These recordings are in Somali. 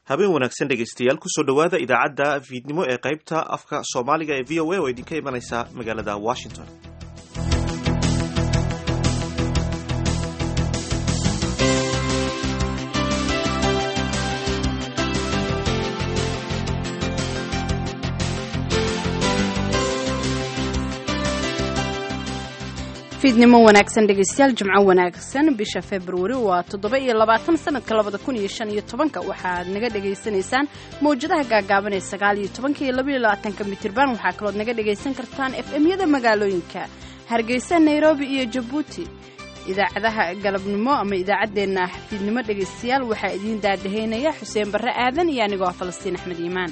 habeen wanaagsan dhegaystayaal kusoo dhowaada idaacadda fiidnimo ee qaybta afka soomaaliga ee v o a oo idinka imanaysa magaalada washington fiidnimo wanaagsan dhegaystayaal jimco wanaagsan bisha februari waa toddoba iyo labaatan sanadka labada kun iyo shan iyo tobanka waxaad naga dhagaysanaysaan mawjadaha gaagaaban ee sagaal iyo tobanka iyo labaiyo labaatanka mitirban waxaa kalood naga dhagaysan kartaan f m-yada magaalooyinka hargeysa nairobi iyo jabuuti idaacadaha galabnimo ama idaacaddeenna fiidnimo dhegaystayaal waxaa idiin daadahaynaya xuseen barre aadan iyo anigoo ah falastiin axmed iimaan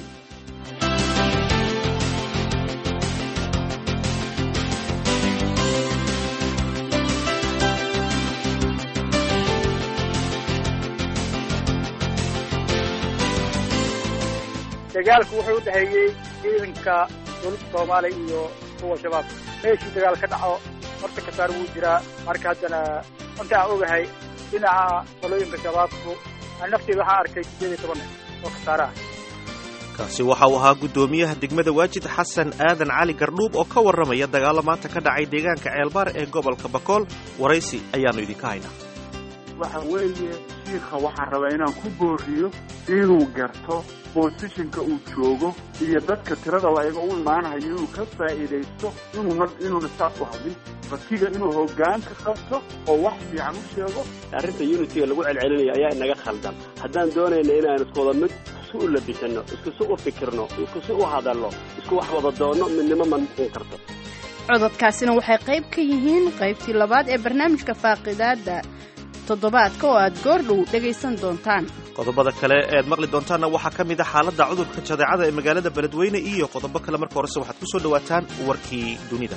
dagaalku wuxuu u dhexeeyey ciidanka dowladda soomaaliya iyo kuwa shabaab meeshii dagaal ka dhaco horta kasaar wuu jiraa marka haddana inta aan ogahay dhinaca qolooyinka shabaabku nafteeda waxaa arkay sideed iyo toban oo kasaare ah kaasi waxa uu ahaa guddoomiyaha degmada waajid xasan aadan cali gardhuub oo ka warramaya dagaalo maanta ka dhacay deegaanka ceelbaar ee gobolka bakool waraysi ayaannu idinka haynaa waxa weeye shiikha waxaan rabaa inaan ku booriyo inuu garto boosishinka uu joogo iyo dadka tirada laga u imaanayo inuu ka faa'iidaysto inuu inuuna saas u hadlin ratiga inuu hoggaanka qabto oo wax fiican u sheego arrinta unitiga lagu celcelinayo ayaa inaga khaldan haddaan doonayna inaan iskuwada mid isu u labisano iskusi u fikirno iskusi u hadalno isku wax wada doonno midnimo ma noqon karto cododkaasina waxay qayb ka yihiin qaybtii labaad ee barnaamijka faaqidaada toddobaadka oo aad goordhow dhegaysan doontaan qodobada kale ead maqli doontaanna waxaa ka mid a xaaladda cudurka jadeecada ee magaalada beledweyne iyo qodobo kale marka horese waxaad ku soo dhowaataan warkii dunida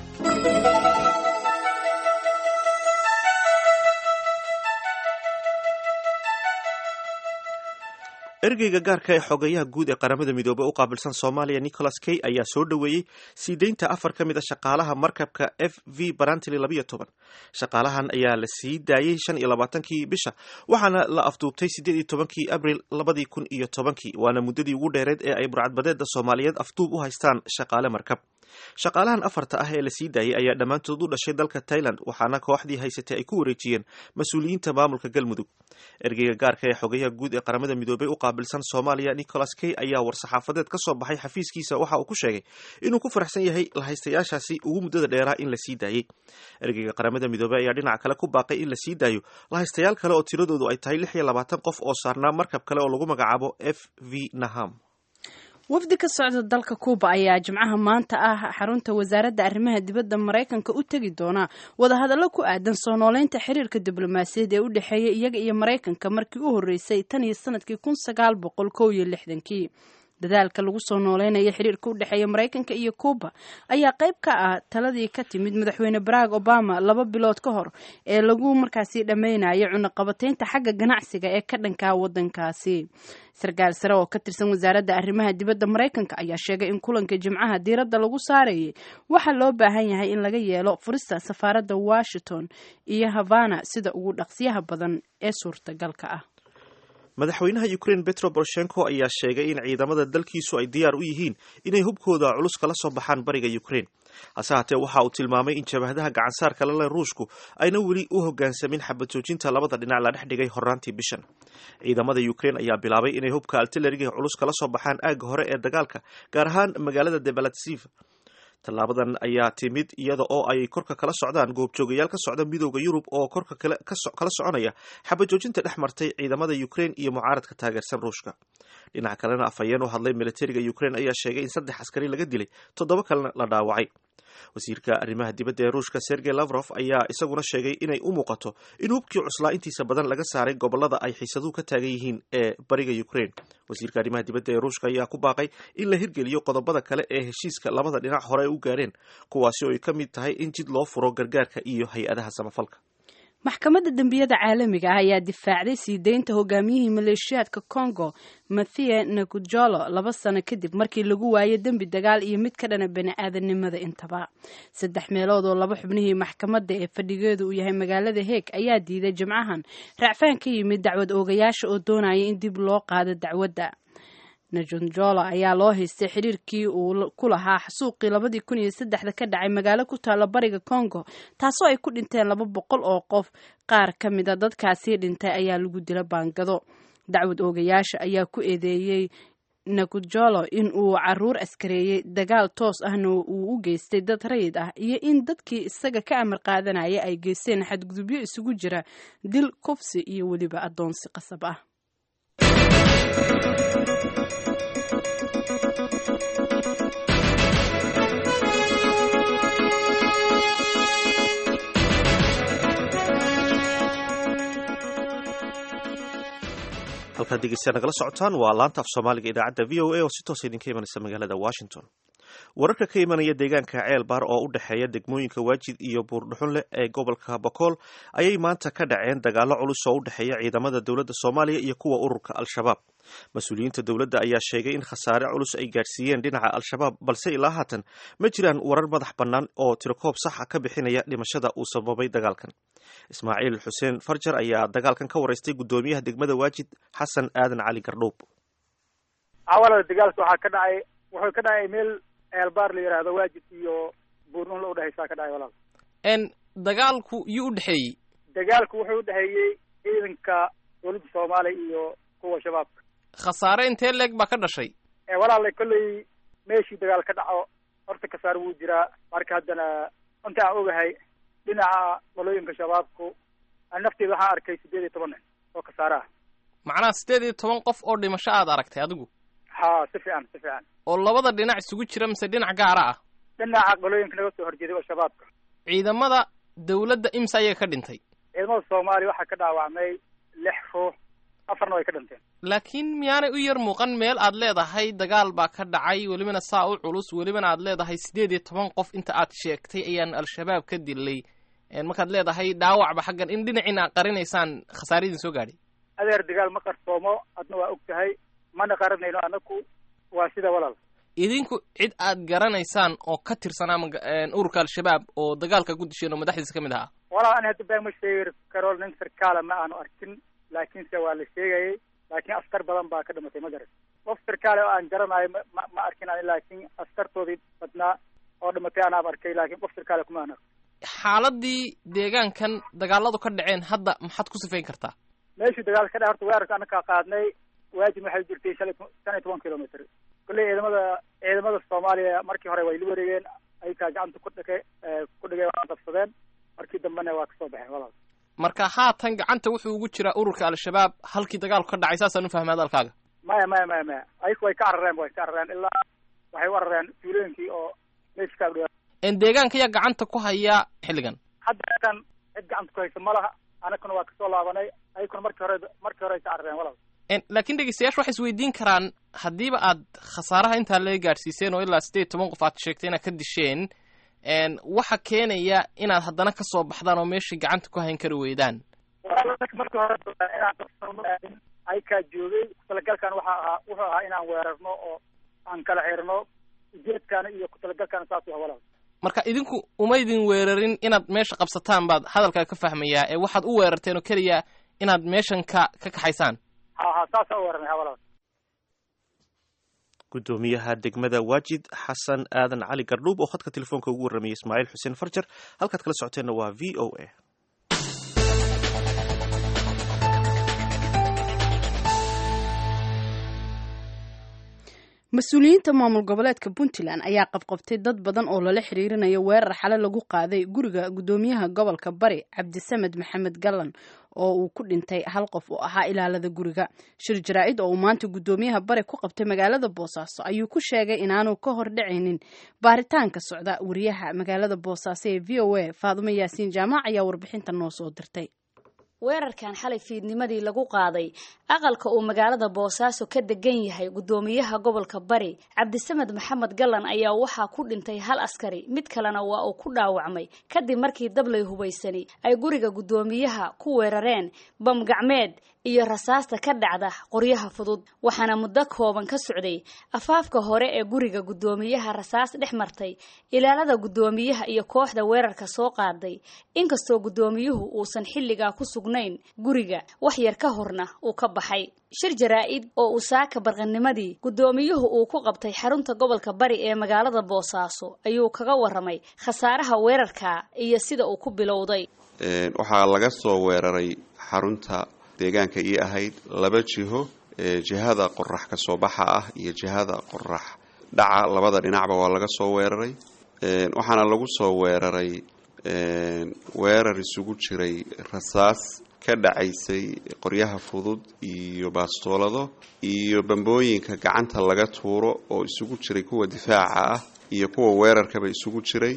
ergeyga gaarka ee xogeyaha guud ee qaramada midoobey u qaabilsan soomaaliya nicholas kay ayaa soo dhoweeyey sii deynta afar ka mid a shaqaalaha markabka f v barantili labayo toban shaqaalahan ayaa la sii daayey shan iyo labaatankii bisha waxaana la afduubtay siddeed iyo tobankii abril labadii kun iyo tobankii waana muddadii ugu dheereed ee ay burcadbadeeda soomaaliyeed afduub u haystaan shaqaale markab shaqaalahan afarta ah ee la sii daayey ayaa dhammaantood u dhashay dalka tailand waxaana kooxdii haysatay ay ku wareejiyeen mas-uuliyiinta maamulka galmudug ergeyga gaarka ee xogeyaha guud ee qaramada midoobey u qaabilsan soomaaliya nicholas kay ayaa war-saxaafadeed ka soo baxay xafiiskiisa waxa uu ku sheegay inuu ku faraxsan yahay lahaystayaashaasi ugu muddada dheeraa in la sii daayey ergeyga qaramada midoobey ayaa dhinaca kale ku baaqay in la sii daayo lahaystayaal kale oo tiradoodu ay tahay lix iyo labaatan qof oo saarnaa markab kale oo lagu magacaabo f v naham wafdi ka socda dalka kuuba ayaa jimcaha maanta ah xarunta wasaaradda arrimaha dibadda maraykanka u tegi doona wadahadallo ku aadan soo nooleynta xiriirka diblomaasiyaed ee u dhexeeya iyaga iyo maraykanka markii u horreysay tan iyo sanadkii kun sagaal boqol kow iyo lixdankii dadaalka lagu soo nooleynaya xiriirka u dhexeeya maraykanka iyo kuuba ayaa qayb ka ah taladii ka timid madaxweyne barack obama laba bilood ka hor ee lagu markaasi dhammaynayo cunaqabateynta xagga ganacsiga ee ka dhankaa waddankaasi sarkaal sare oo ka tirsan wasaaradda arrimaha dibadda maraykanka ayaa sheegay in kulanka jimcaha diiradda lagu saarayay waxaa loo baahan yahay in laga yeelo furista safaaradda washington iyo havana sida ugu dhaqsiyaha badan ee suurtagalka ah madaxweynaha ukraine petro boroshenko ayaa sheegay in ciidamada dalkiisu ay diyaar u yihiin inay hubkooda culus kala soo baxaan bariga ukraine hase haatee waxa uu tilmaamay in jabahadaha gacansaarka lale ruushku ayna weli u hoggaansamin xabad joojinta labada dhinac la dhex dhigay horraantii bishan ciidamada ukraine ayaa bilaabay inay hubka altilariga culus kala soo baxaan aagga hore ee dagaalka gaar ahaan magaalada debalatsiv tallaabadan ayaa timid iyada oo ay korka kala socdaan goobjoogayaal ka socda midooda yurub oo korka kala soconaya xabajoojinta dhex martay ciidamada ukraine iyo mucaaradka taageersan ruushka dhinaca kalena afhayeen u hadlay militariga ukraine ayaa sheegay in saddex askari laga dilay toddoba kalena la dhaawacay wasiirka arrimaha dibadda ee ruushka sergey lavrof ayaa isaguna sheegay inay u muuqato in hubkii cuslaa intiisa badan laga saaray gobolada ay xiisaduhu ka taagan yihiin ee bariga ukraine wasiirka arrimaha dibadda ee ruushka ayaa ku baaqay in la hirgeliyo qodobada kale ee heshiiska labada dhinac hore ay u gaareen kuwaasi oo ay ka mid tahay in jid loo furo gargaarka iyo hay-adaha samafalka maxkamadda dembiyada caalamiga ah ayaa difaacday sii deynta hogaamiyihii maleeshiyaadka congo mathie nakujolo laba sano kadib markii lagu waayay dembi dagaal iyo mid ka dhana bani-aadanimada intaba saddex meelood oo laba xubnihii maxkamadda ee fadhigeedu uu yahay magaalada heeg ayaa diiday jimcahan racfaan ka yimid dacwad oogayaasha oo doonaya in dib loo qaado dacwadda najonjolo ayaa loo haystay xiriirkii uu ku lahaa xasuuqii labadii kun iyo saddexda ka dhacay magaalo ku taalla bariga congo taasoo ay ku dhinteen laba boqol oo qof qaar ka mida dadkaasii dhintay ayaa lagu dila baangado dacwad oogayaasha ayaa ku eedeeyey nakujolo in uu caruur askareeyey dagaal toos ahna uu u geystay dad rayid ah iyo in dadkii isaga ka amar qaadanaya ay geysteen xadgudubyo isugu jira dil kufsi iyo weliba addoonsi qasab ah halkaad degeystayaa nagala socotaan waa laanta af soomaaliga idaacadda v o a oo si toosa idinka imanaysa magaalada washington wararka ka imanaya deegaanka ceel baar oo u dhexeeya degmooyinka waajid iyo buurdhuxunleh ee gobolka bakool ayay maanta ka dhaceen dagaallo culus oo u dhexeeya ciidamada dowladda soomaaliya iyo kuwa ururka al-shabaab mas-uuliyiinta dowladda ayaa sheegay in khasaare culus ay gaadhsiiyeen dhinaca al-shabaab balse ilaa haatan ma jiraan warar madax bannaan oo tirokoob saxa ka bixinaya dhimashada uu sababay dagaalkan ismaaciil xuseen farjar ayaa dagaalkan ka waraystay guddoomiyaha degmada waajid xasan aadan cali gardhuub awalada dagaalka waxaa ka dhacay wuxuu ka dhacay meel eelbaar la yidhaahdo waajid iyo buurnunla udhexaysaa ka dhacay walaal n dagaalku yuu u dhexeeyey dagaalku wuxuu udhexeeyey ciidanka dowladda soomaaliya iyo kuwa shabaabka khasaare intee leeg baa ka dhashay walaala kolley meeshii dagaal ka dhaco horta kasaar wuu jiraa marka haddana inta aan ogahay dhinaca qolooyinka shabaabku nafteeda waxaan arkay siddeed iyo toban nin oo kasaare ah macnaha siddeed iyo toban qof oo dhimasho aad aragtay adigu ha si fiican si fiican oo labada dhinac isugu jira mise dhinac gaara ah dhinaca qolooyinka naga soo horjeeday oo shabaabka ciidamada dawladda imsa ayaga ka dhintay ciidamada soomaaliya waxaa ka dhaawacmay lix ruux afarna way ka dhinteen laakiin miyaanay u yar muuqan meel aad leedahay dagaal baa ka dhacay welibana saa u culus welibana aad leedahay siddeed iyo toban qof inta aad sheegtay ayaan al-shabaab ka dilay markaad leedahay dhaawacba xaggan in dhinaciina aad qarinaysaan khasaaradiin soo gaadhay adeer dagaal ma qarsoomo adna waa og tahay mana qaranayno anaku waa sida walaal idinku cid aad garanaysaan oo ka tirsanaa ururka al-shabaab oo dagaalka ku disheen oo madaxdiisa ka mid ahaa walaal ani hadda baa ma sheegi karo nin sarkaala ma aanu arkin laakiinse waa la sheegayay laakiin askar badan baa ka dhimatay ma garan qof sarkaale oo aan garanayo ma ma arkin ani laakiin askartoodii badnaa oo dhimatay anaab arkay laakiin qof sarkaale kuma aan arkin xaaladii deegaankan dagaaladu ka dhaceen hadda maxaad ku sifayn kartaa meeshii dagaalka ka dhac horta weerarka anakaa qaadnay waajib waxay jirtay shalay shan iyo toban kilomitr kolley ciidamada ciidamada soomaaliya markii hore way la wareegeen ayakaa gacanta ku dhige ku dhigeen waa qabsadeen markii dambena waa kasoo baxeen walaal marka haatan gacanta wuxuu ugu jiraa ururka al-shabaab halkii dagaalku ka dhacay saasaan u fahmay hadalkaaga maya maya maya maya ayaku way ka carareen way ka carareen ilaa waxay u carareen tuulooyinkii oo meesha ka agdhawaa deegaanka ayaa gacanta ku haya xilligan hadda kan cid gacanta ku haysa ma laha anakuna waa kasoo laabanay ayakuna markii hore markii hore ay ka carareen walaal laakiin dhegeystayaasha waxay isweydiin karaan haddiiba aad khasaaraha intaa laga gaadhsiiseen oo ilaa siddeed toban qof aad sheegtay inaad ka disheen waxa keenaya inaad haddana ka soo baxdaan oo meeshii gacanta ku hayn kari weydaan markii hore inaan aykaa joogay kutalagalkan waxa ahaa wuxuu ahaa inaan weerarno oo aan kala xirno ujeedkaana iyo kutalagalkaana saas u ah walaal marka idinku umaydin weerarin inaad meesha qabsataan baad hadalkaa ka fahmayaa ee waxaad u weerarteen oo keliya inaad meeshan ka ka kaxaysaan ha ha saasa u weerarnay ha walaal guddoomiyaha degmada waajid xasan aadan cali gardhuub oo khadka telefoonka ugu warramayay ismaaciil xuseen farjar halkaad kala socoteenna waa v o a mas-uuliyiinta maamul goboleedka puntland ayaa qabqabtay dad badan oo lala xiriirinayo weerar xale lagu qaaday guriga guddoomiyaha gobolka bari cabdisamed maxamed gallan oo uu ku dhintay hal qof oo ahaa ilaalada guriga shir jaraa-id oo uu maanta guddoomiyaha bari ku qabtay magaalada boosaaso ayuu ku sheegay inaanu ka hor dhacaynin baaritaanka socda wariyaha magaalada boosaaso ee v o a faadumo yaasiin jaamac ayaa warbixinta noo soo dirtay weerarkan xalay fiidnimadii lagu qaaday aqalka uu magaalada boosaaso ka degan yahay guddoomiyaha gobolka bari cabdisamed maxamed gallan ayaa waxaa ku dhintay hal askari mid kalena waa uu ku dhaawacmay kadib markii dablay hubaysani ay guriga guddoomiyaha ku weerareen bam gacmeed iyo rasaasta ka dhacda qoryaha fudud waxaana muddo kooban ka socday afaafka hore ee guriga guddoomiyaha rasaas dhex martay ilaalada guddoomiyaha iyo kooxda weerarka soo qaaday inkastoo guddoomiyuhu uusan xilligaa ku sugnayn guriga wax yar ka horna uu ka baxay shir jaraa-id oo uu saaka barqanimadii guddoomiyuhu uu ku qabtay xarunta gobolka bari ee magaalada boosaaso ayuu kaga waramay khasaaraha weerarka iyo sida uu ku bilowday waxaa laga soo weeraray xarunta deegaanka ii ahayd laba jiho jihada qorax ka soo baxa ah iyo jihada qorax dhaca labada dhinacba waa laga soo weeraray waxaana lagu soo weeraray weerar isugu jiray rasaas ka dhacaysay qoryaha fudud iyo baastoolado iyo bambooyinka gacanta laga tuuro oo isugu jiray kuwa difaaca ah iyo kuwa weerarkaba isugu jiray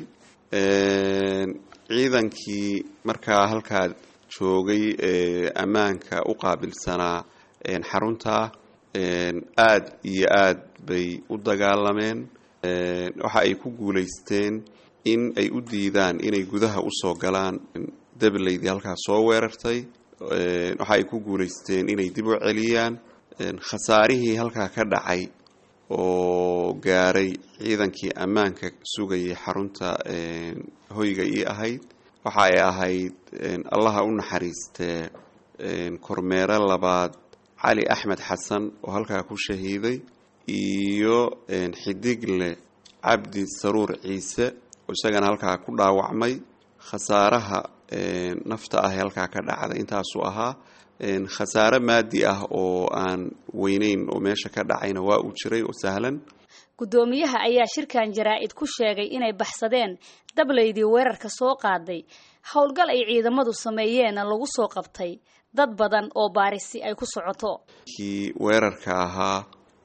ciidankii markaa halkaa joogay ee ammaanka u qaabilsanaa xarunta aad iyo aad bay u dagaalameen waxa ay ku guulaysteen in ay u diidaan inay gudaha usoo galaan deblaydii halkaa soo weerartay waxa ay ku guulaysteen inay dib u celiyaan khasaarihii halkaa ka dhacay oo gaaray ciidankii ammaanka sugayay xarunta hoyga ii ahayd waxa ay ahayd allaha u naxariistee kormeere labaad cali axmed xasan oo halkaa ku shahiiday iyo xidigle cabdi saruur ciise oo isagana halkaa ku dhaawacmay khasaaraha nafta ah ee halkaa ka dhacday intaasuu ahaa khasaare maadi ah oo aan weyneyn oo meesha ka dhacayna waa uu jiray oo sahlan guddoomiyaha ayaa shirkan jaraa-id ku sheegay inay baxsadeen dablaydii weerarka soo qaaday howlgal ay ciidamadu sameeyeenna lagu soo qabtay dad badan oo baarisi ay ku socoto kii weerarka ahaa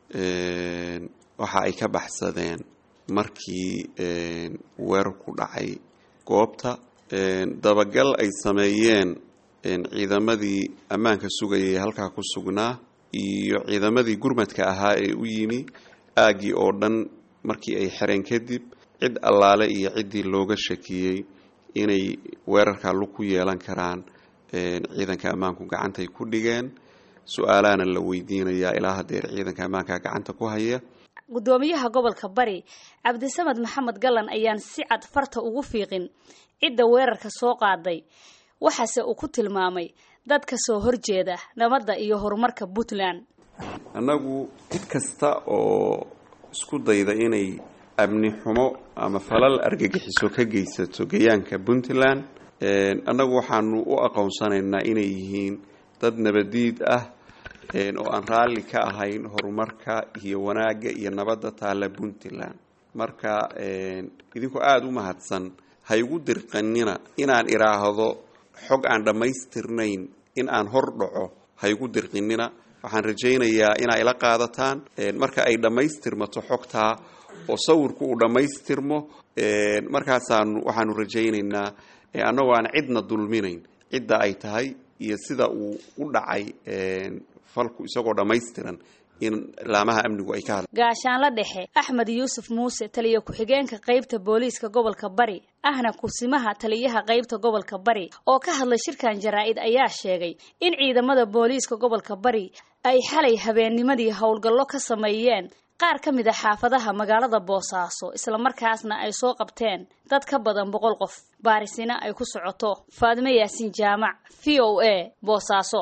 waxa ay ka baxsadeen markii weerarku dhacay goobta dabagal ay sameeyeen ciidamadii ammaanka sugayay halkaa ku sugnaa iyo ciidamadii gurmadka ahaa ee u yimi aaggii oo dhan markii ay xereen kadib cid allaale iyo ciddii looga shakiyey inay weerarkaa lug ku yeelan karaan ciidanka ammaanku gacantay ku dhigeen su-aalaana la weydiinayaa ilaa hadeer ciidanka ammaanka gacanta ku haya guddoomiyaha gobolka bari cabdisamed maxamed gallan ayaan si cad farta ugu fiiqin cidda weerarka soo qaaday waxaase uu ku tilmaamay dad ka soo horjeeda nabadda iyo horumarka puntland annagu cid kasta oo isku dayda inay amni xumo ama falal argagixiso ka geysato gayaanka puntland annagu waxaanu u aqoonsanaynaa inay yihiin dad nabadiid ah oo aan raalli ka ahayn horumarka iyo wanaagga iyo nabadda taalla puntland marka idinkoo aada u mahadsan ha igu dirqanina inaan idhaahdo xog aan dhammaystirnayn in aan hor dhaco ha igu dirqinina waxaan rajaynayaa inaa ila qaadataan marka ay dhammaystirmato xogtaa oo sawirku uu dhammaystirmo markaasaanu waxaanu rajaynaynaa annagoo aan cidna dulminayn cidda ay tahay iyo sida uu u dhacay falku isagoo dhammaystiran in laamaha amnigu ay ka hadla gaashaanla dhexe axmed yuusuf muuse taliya ku-xigeenka qeybta booliiska gobolka bari ahna kursimaha taliyaha qeybta gobolka bari oo ka hadlay shirkan jaraa-id ayaa sheegay in ciidamada booliiska gobolka bari ay xalay habeennimadii howlgallo ka sameeyeen qaar ka mid a xaafadaha magaalada boosaaso islamarkaasna ay soo qabteen dad ka badan boqol qof baarisina ay ku socoto faadime yaasiin jaamac v o a boosaaso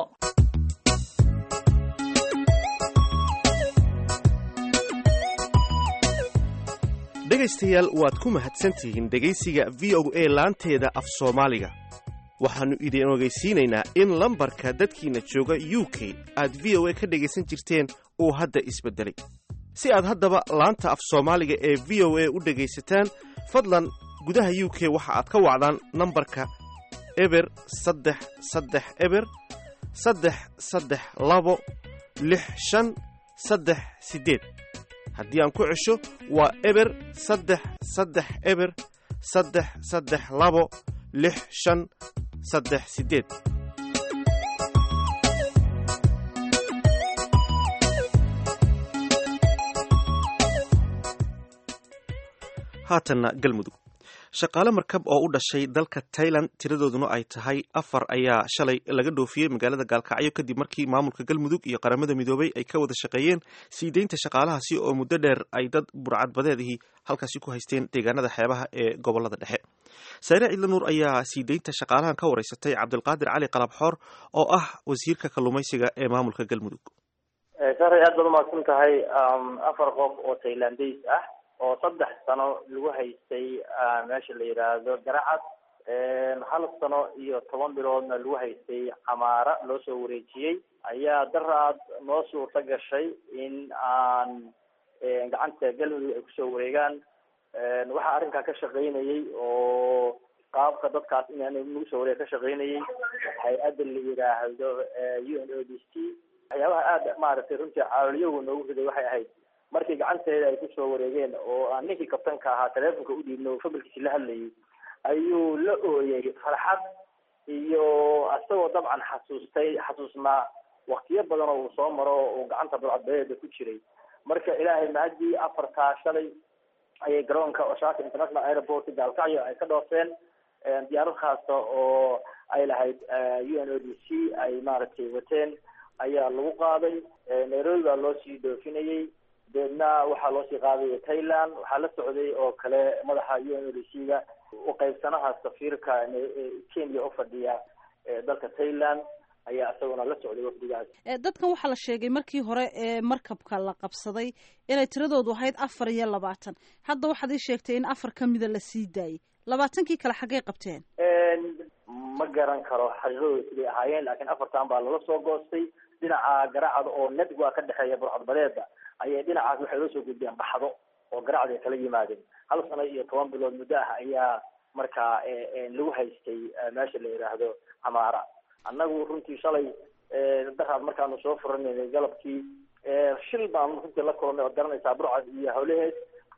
dhegaystayaal waad ku mahadsantihiin dhegaysiga v o a laanteeda af soomaaliga waxaannu idin ogeysiinaynaa in lambarka dadkiina jooga u k aad v o a ka dhegaysan jirteen uu hadda isbeddelay si aad haddaba laanta af soomaaliga ee v o a u dhegaysataan fadlan gudaha u k waxa aad ka wacdaan nambarka eber saddex saddex eber saddex saddex labo lix shan saddex siddeed haddii aan ku cesho waa eber saddex saddex eber saddex saddex labo lix shan saddex siddeed haatanna galmudug shaqaale markab oo u dhashay dalka tailand tiradooduna ay tahay afar ayaa shalay laga dhoofiyey magaalada gaalkacyo kadib markii maamulka galmudug iyo qaramada midoobay ay ka wada shaqeeyeen sii deynta shaqaalahaasi oo muddo dheer ay dad burcadbadeedihii halkaasi ku haysteen deegaanada xeebaha ee gobolada dhexe sayre cidla nuur ayaa sii deynta shaqaalahan ka wareysatay cabdilqaadir cali qalabxoor oo ah wasiirka kalluumaysiga ee maamulka galmudug saray aad baad umaqsan tahay afar qof oo tailandays ah oo saddex sano lagu haystay meesha la yidhaahdo garacad hal sano iyo toban biloodna lagu haystay camaara loo soo wareejiyey ayaa daraad noo suurta gashay in aan gacanta galmudug ay kusoo wareegaan waxaa arrinkaa ka shaqaynayay oo qaabka dadkaas in nagu soo wareega ka shaqaynayay hay-adda la yidhaahdo u n o d c waxyaabaha aada maaragtay runtii caawiliyahu noogu riday waxay ahayd markii gacanteeda ay kusoo wareegeen oo aan ninkii kabtanka ahaa teleefonka u dhiibno oo fabilkiisi la hadlayay ayuu la ooyay farxad iyo isagoo dabcan xasuustay xasuusnaa waktiyo badan oo uu soo maro uu gacanta burcadbadeeda ku jiray marka ilaahay mahadii afartaa shalay ayay garoonka osaka international airport gaalkacyo ay ka dhoofeen diyaarad khaasta oo ay lahayd u n o d c ay maaragtay wateen ayaa lagu qaaday nairobi baa loo sii dhoofinayay deedna waxaa loo sii qaadaya thailand waxaa la socday oo kale madaxa u n o d c ga uqaybsanaha safiirka kenya ufadhiya dalka thailand ayaa isaguna la socday wafdigaas dadkan waxaa la sheegay markii hore ee markabka la qabsaday inay tiradoodu ahayd afar iyo labaatan hadda waxaad ii sheegtay in afar kamida la sii daayay labaatankii kale xaggay qabteen ma garan karo xaqiiqadooda siday ahaayeen laakiin afartan baa lala soo goostay dhinaca garacda oo netwa ka dhexeeya burcadbadeeda ayay dhinacaas waxay la soo gudbeen baxdo oo garacda ay kala yimaadeen hal sano iyo toban bilood muddo ah ayaa markaa lagu haystay meesha la yidhaahdo camaara annagu runtii shalay daraad markaanu soo furanaynay galabkii shil baanu runtii la kulannay ood garanaysaa burcad iyo hawlaheed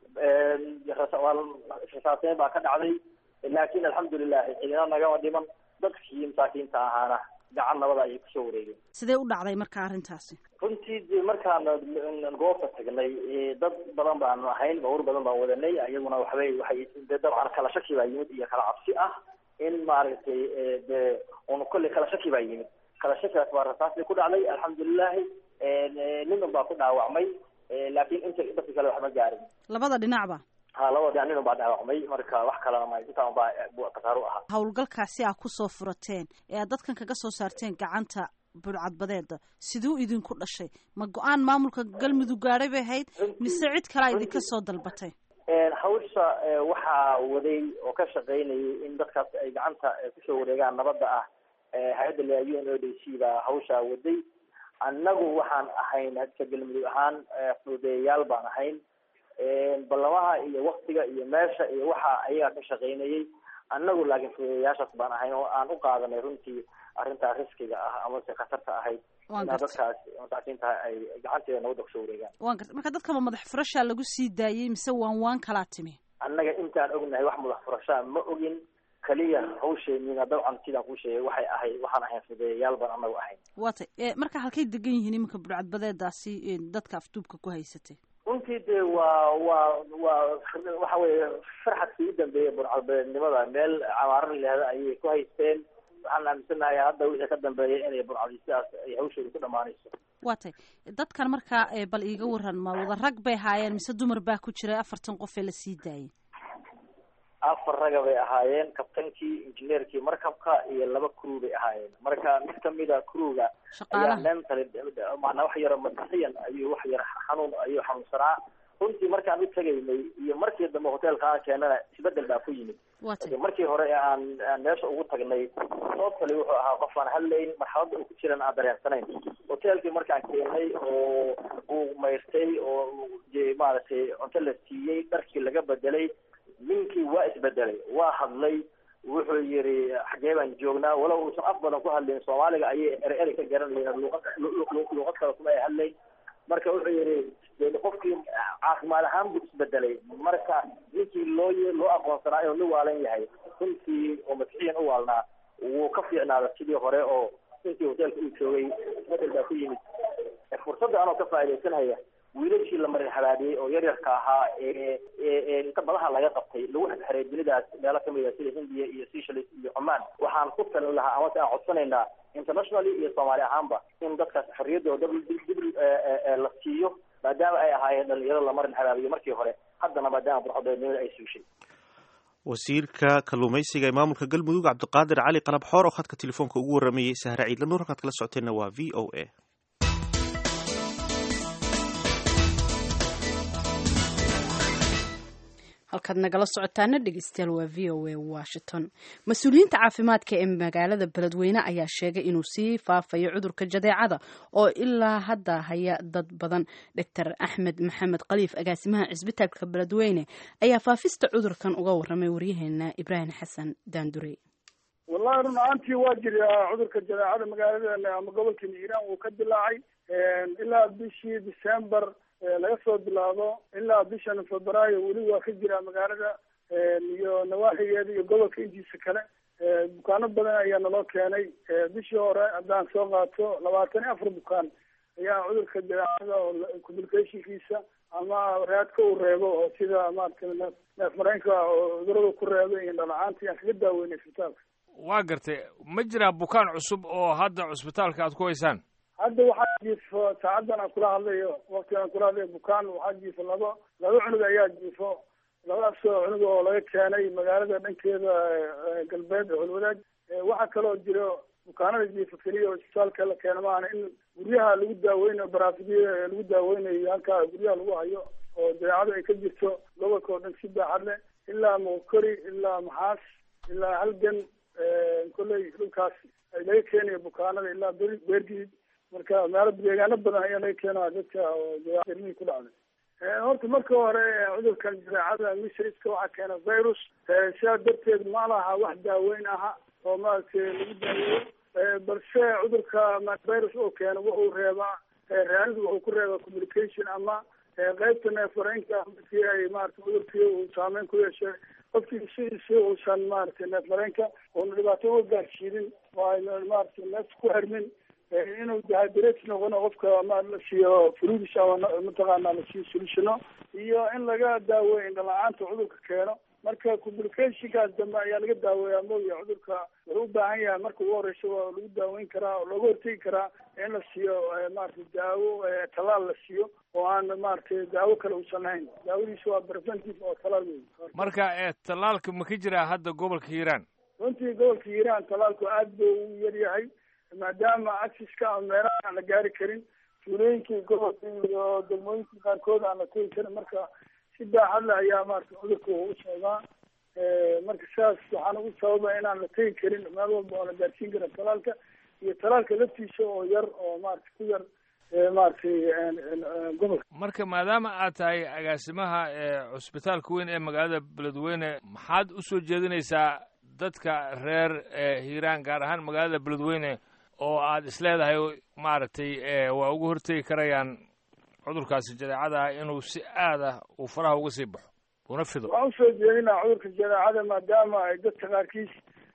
rasaaseyn baa ka dhacday laakin alxamdulilahi cidina nagama dhiman dadkii masaakiinta ahaana gacan nabada ayay kusoo wareegeen sidee u dhacday marka arrintaasi runtii de markaana goobta tagnay dad badan baanu ahayn bawr badan baan wadanay iyaguna waxbay waxay de dabcan kala shaki baa yimid iyo kala cabsi ah in maaragtay de un kolley kala shaki baa yimid kala shakigaas baa rasaasii ku dhacday alxamdulilahi nin un baa ku dhaawacmay laakin inta dadka kale waxma gaarin labada dhinacba ha labada dhinac nin un baa dhaawacmay marka wax kalena ma intaan baa kasaaru ahaa howlgalkaasi aa kusoo furateen ee aad dadkan kaga soo saarteen gacanta burcadbadeeda siduu idinku dhashay ma go-aan maamulka galmudug gaadhay bay ahayd mise cid kalea idinka soo dalbatay hawsha waxaa waday oo ka shaqaynayay in dadkaas ay gacanta kusoo wareegaan nabadda ah hay-adda la u n o d c baa hawshaa waday annagu waxaan ahayn hadka galmudug ahaan fududeeyayaal baan ahayn ballamaha iyo waktiga iyo meesha iyo waxa ayagaa ka shaqaynayay annagu laakiin fududeeyayaashaas baan ahayn oo aan u qaadanay runtii arrintaa riskiga ah amase khatarta ahayd inaa dadkaas masaakiinta ay gacanteeda nabadda kusoo wareegaan wan garta marka dadkaba madax furashaa lagu sii daayey mise waan waan kalaa timi annaga intaan ognahay wax madax furashaa ma ogin kaliya hawsheenina dabcan sidaan kuu sheegay waxay ahayd waxaan ahayn fudeeyayaal baan anagu ahayn waa tay marka halkay degan yihiin iminka burcadbadeedaasi dadka afduubka ku haysatay runtii de waa waa waa waxa weye farxadkii u dambeeyay burcadbadeednimada meel camaaro layihahda ayay ku haysteen waxaan aaminsanahay hadda wixii ka dambeeya inay burcadi sidaas ay hawshooda ku dhamaanayso waa tay dadkan markaa bal iiga waran ma wada rag bay ahaayeen mise dumar baa ku jiray afartan qof ee lasii daayay afar raga bay ahaayeen kabtankii injineerkii markabka iyo laba crew bay ahaayeen marka mid kamida crewga ayaa mentally maanaa wax yaro madaxiyan ayuu wax yar xanuun ayuu xanuunsanaa runtii markaan u tegaynay iyo markii dambe hotelka aan keenana isbedel baa ku yimid markii hore aan aan meesha ugu tagnay toobkali wuxuu ahaa qof aan hadlayn marxaladda uu ku jiran aan dareensanayn hotelkii markaan keenay oo uu mayrtay oo maaragtay cunto la siiyey dharkii laga bedelay ninkii waa isbedelay waa hadlay wuxuu yiri xagee baan joognaa walow uusan af badan ku hadlayn soomaaliga ayay ere eri ka garanayeen luuqad luuqad kale kuma ay hadlayn marka wuxuu yihi qofkii caafimaad ahaan buu isbedelay marka ninkii loo loo aqoonsanaa inuu nin waalan yahay runtii oo masixiyan u waalnaa wuu ka fiicnaada sidii hore oo intii hoteelka uu joogay isbedel baa ku yimid fursadda anoo ka faaidaysanhaya wiilashii la marin habaabiyey oo yaryarka ahaa ee ee inta badaha laga qabtay lagu xirxiray dunidaas meelo kamid a sida hindiya iyo seychelles iyo cumaan waxaan ku talin lahaa amase aan codsanaynaa internationally iyo soomaali ahaanba in dadkaas xorriyadooda dib dib la siiyo maadaama ay ahaayeen dhalinyaro la marin habaabiyo markii hore haddana maadaama burxodeednimada ay suushay wasiirka kalluumaysiga ee maamulka galmudug cabdiqaadir cali qalab xoor oo khadka telefoonka ugu waramayey sahre ciidla nuur halkaad kala socoteenna waa v o a halkaad nagala socotaana dhegeystayaal waa v o a washington mas-uuliyiinta caafimaadka ee magaalada beledweyne ayaa sheegay inuu sii faafayo cudurka jadeecada oo ilaa hadda haya dad badan doctor axmed maxamed khaliif agaasimaha cisbitaalka beledweyne ayaa faafista cudurkan uga waramay waryaheena ibraahim xasan daandurey wallahi run ahaantii waa jiraa cudurka jadeecada magaaladeena ama gobolka hiiraan wuu ka dilaacay ilaa bishii december laga soo bilaabo ilaa bishan febraayo weli waa ka jiraa magaalada iyo nawaaxigeeda iyo gobolka intiisa kale bukaano badan ayaa naloo keenay bishii hore haddaan soo qaato labaatan iyo afar bukaan ayaa cudurka jadeecada oo communicationkiisa ama raadka uu reebo oo sida maaragtay neef mareenka oo cudurada ku reeba iyo dhalacaanta ayaan kaga daaweynay isbitaalka waa gartay ma jiraa bukaan cusub oo hadda cusbitaalka aad ku haysaan hadda waxaa jiifo saacadan aan kula hadlayo waktigan aan kula hadlayo bukaan waxaa jiifo laba laba cunug ayaa jiifo labadaas cunug oo laga keenay magaalada dhankeeda galbeed holwadaag waxaa kaloo jiro bukaanada jiifo keliya oo isbitaalka la keena maahana in guryaha lagu daaweynayo baraafidya lagu daaweynayo halkaa guryaha lagu hayo oo dabeecada ay ka jirto gobolka oo dhan si baaxad leh ilaa mokori ilaa maxaas ilaa halgan kolley dhulkaas laga keenayo bukaanada ilaa ber beergid marka meelo deegaano badan ayaa laga keenaya dadka dabeecadilmihii ku dhacday horta marka hore cudurkan jadeecada misriska waxaa keena virus sidaa darteed ma laha wax daaweyn aha oo maaragtay lagu daaweeyo balse cudurka virus oo keena wuxuu reebaa raanidu wuxuu ku reebaa communication ama qeybta neefmareenka markii ay maarata cudurkii uu saameyn ku yeeshay qofkii sidiisi uusan maaragtay neefmareenka uuna dhibaato uga gaarsiinin oo ayna maaragtay neefta ku xirmin inuu dehydrate noqono qofka ma la siiyo fruidis ama mataqaana la siiyo solutiono iyo in laga daaweeyo indhala-aanta cudurka keeno marka communicationkaas dambe ayaa laga daaweeyaa mooya cudurka wuxuu u baahan yahay marka ugu horeysa waa lagu daaweyn karaa oo looga hortegi karaa in la siiyo maaragtay daawo talaal la siiyo oo aan maaragtay daawo kale uusan lahayn daawadiisa waa preventive oo talaal wey marka tallaalka ma ka jiraa hadda gobolka hiiraan runtii gobolka hiiraan talaalku aad buu u yar yahay maadaama acceska ama meelaha aan la gaari karin tuulooyinkii gobolka iyo degmooyinkii qaarkood aan la tegi karin marka si baaxad le ayaa maarata cudurka u socdaa marka sidaas waxaan ugu sababa inaan la tegi karin meel walba oo la gaarsiin kara talaalka iyo talaalka laftiisa oo yar oo maarata ku yar maaragtay gobolka marka maadaama aad tahay agaasimaha cusbitaalka weyn ee magaalada beledweyne maxaad usoo jeedinaysaa dadka reer hiiraan gaar ahaan magaalada beledweyne oo aad isleedahay maaragtay waa uga hortegi karayaan cudurkaasi jadeecada inuu si aad ah uu faraha uga sii baxo una fido waxaan usoo jeedinaa cudurka jadeecada maadaama ay dadka qaarkiis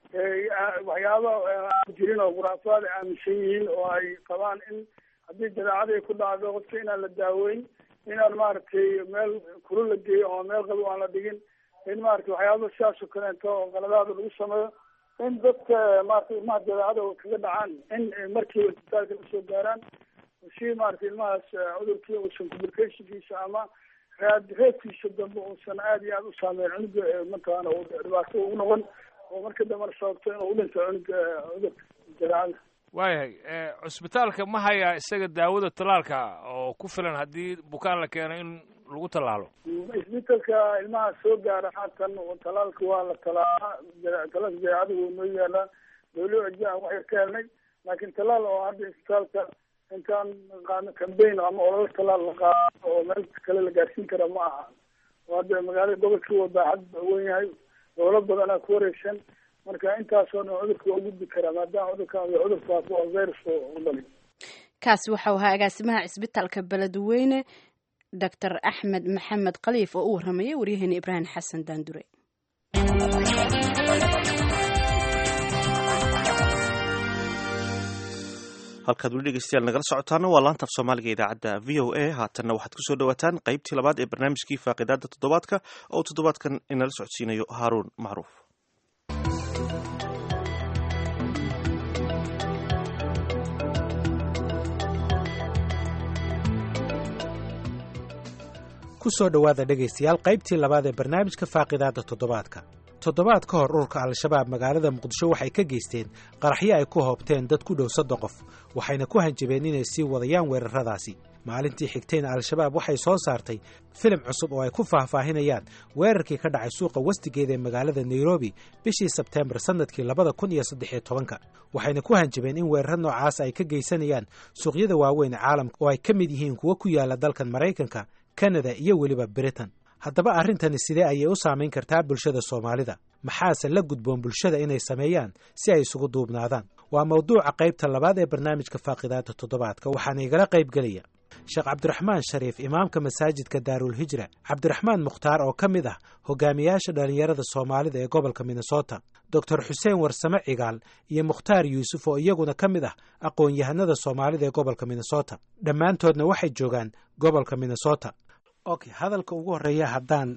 waxyaaba aan jirin oo khuraafaad ay aaminsan yihiin oo ay qabaan in haddii jadeecada ay ku dhacdo qofka inaan la daaweyn inaan maaragtay meel kulu la geeyo oo meel qabo aan la dhigin in maarata waxyaaba sidaas oo kaleeto oo qaladaada lagu sameeyo in dadka maarata ilmaha jadeecada kaga dhacaan in markiiba isbitaalka lasoo gaaraan si maarata ilmahaas cudurkii uusan communicationkiisa ama raad reebkiisa dambe uusan aad iyo aada u saameyn cunuga mataqaana dhibaato ugu noqon oo marka dambena sababto inuu udhinto cunuga cudurka jadeecada waayahay cusbitaalka ma hayaa isaga daawada tallaalka oo ku filan haddii bukaan la keeno in lagu tallaalo isbitalka ilmaha soo gaara haatan talaalka waa la talaalaa talaalka jadeecada wuu noo yaalaa dawlo ajaan wax yar ka helnay laakiin talaal oo hadda isbitaalka intaan qaadno cambaign ama ololo talaal la qaado oo meel kale la gaarsiin kara ma aha oo hadda magaalada gobolkii waa baaxad wen yahay dowlo badanaa ku wareegsan marka intaasoo dhan cudurka waa gudbi karaa maadaama cudurkan cudurkaas waa virus u dhalin kaasi waxau ahaa agaasimaha cisbitaalka beledweyne doctor axmed maxamed khaliif oo u warramayay waryaheena ibraahim xasan daandure halkaad weli dhegeystayaal nagala socotaana waa laanta af soomaaliga idaacadda v o a haatanna waxaad kusoo dhawaataan qaybtii labaad ee barnaamijkii faaqidaada toddobaadka oo toddobaadkan inala socodsiinayo haaruun macruuf kusoo dhowaada dhegaystayaal qaybtii labaad ee barnaamijka faaqidaada toddobaadka toddobaad ka hor ururka al-shabaab magaalada muqdisho waxay ka geysteen qaraxyo ay ku hoobteen dad ku dhow soddon qof waxayna ku hanjabeen inay sii wadayaan weerarradaasi maalintii xigtayna al-shabaab waxay soo saartay filim cusub oo ay ku faahfaahinayaan weerarkii ka dhacay suuqa wastigeeda ee magaalada nairobi bishii sebteembar sannadkii labada kun iyo saddexiyo tobanka waxayna ku hanjabeen in weeraro noocaas ay ka geysanayaan suuqyada waaweyn ee caalamka oo ay ka mid yihiin kuwa ku yaala dalkan maraykanka kanada iyo weliba britain haddaba arrintani sidee ayay u saamayn kartaa bulshada soomaalida maxaase la gudboon bulshada inay sameeyaan si ay isugu duubnaadaan waa mawduuca qaybta labaad ee barnaamijka faaqidaada toddobaadka waxaana igala qayb gelaya sheekh cabdiraxmaan shariif imaamka masaajidka daarulhijra cabdiraxmaan mukhtaar oo ka mid ah hogaamiyaasha dhallinyarada soomaalida ee gobolka minnesota doctor xuseen warsame cigaal iyo mukhtaar yuusuf oo iyaguna ka mid ah aqoon-yahanada soomaalida ee gobolka minnesota dhammaantoodna waxay joogaan gobolka minnesota okay hadalka ugu horeeya haddaan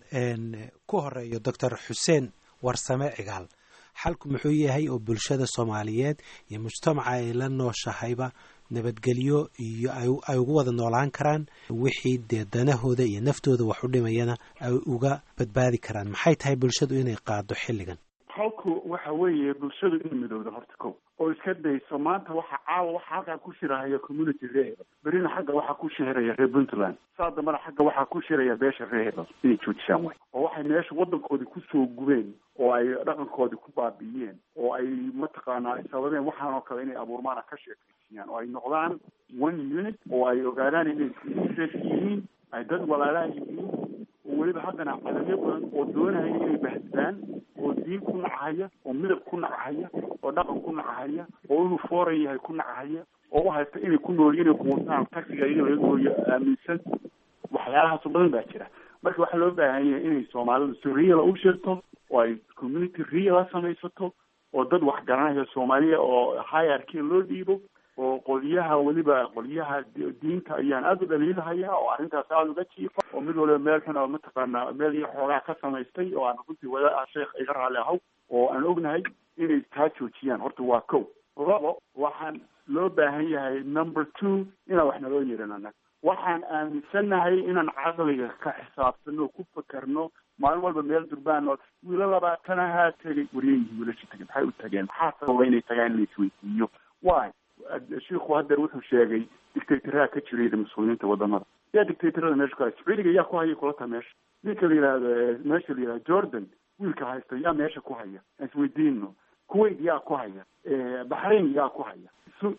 ku horeeyo doctor xuseen warsame cigaal xalku muxuu yahay oo bulshada soomaaliyeed iyo mujtamaca ay la nooshahayba nabadgelyo iyo ay ugu wada noolaan karaan wixii dee danahooda iyo naftooda wax u dhimayana ay uga badbaadi karaan maxay tahay bulshadu inay qaado xilligan halku waxa weeye bulshadu inay midowda horta ko oo iska dayso maanta waxa caawa waxa halkaa ku shirahaya community reehel berina xagga waxaa ku shiraya reer puntland saa dambana xagga waxaa ku shiraya beesha reehel inay joojisaan way oo waxay meesha waddankoodii kusoo gubeen oo ay dhaqankoodii ku baabi'iyeen oo ay mataqaanaa ay sababeen waxaan oo kale inay abuurmaana ka sheekaysiyaan oo ay noqdaan one unit oo ay ogaadaan inay safe yihiin ay dad walaalaha yihiin oo weliba haddana cadamyo badan oo doonaya inay bahdaan oo diin ku nachaya oo midab ku nachaya oo dhaqan ku nachaya oo inuu foreign yahay ku nachaya oo u haysta inay ku nool inay quutaan taxiga in laga gooyo aaminsan waxyaalahaasoo badan baa jira marka waxaa loo baahan yahay inay soomaalidu si reala u sheegto oo ay community reala samaysato oo dad wax garanaya soomaaliya oo hierarchy loo dhiibo oo qolyaha weliba qolyaha diinta ayaan aada u dhaliilahaya oo arrintaas aada uga jiifa oo mid waliba meel xun oo mataqaana meel iyo xoogaa ka samaystay oo aan runtii wada sheekh iga raali ahaw oo aan ognahay inay taa joojiyaan horta waa kow labo waxaan loo baahan yahay number two inaan wax naloo yeeran annaga waxaan aaminsannahay inaan caqliga ka xisaabtano ku fakerno maalin walba meel durbaan oo wiilo labaatanahaa tegay waryayihi wiilasha tegay maxay u tageen maxaa sababa inay tagaan in la isweydiiyo why shiiku hadeer wuxuu sheegay dictataraha ka jiray muslimiinta wadamada yaa dictatorada meesha ku haysta sacuudiga yaa ku haya kula taa meesha ninka la yihahdo meesha la yihahdo jordan wiilka haysta yaa meesha ku haya aan isweydiino kuwait yaa ku haya baxrain yaa ku haya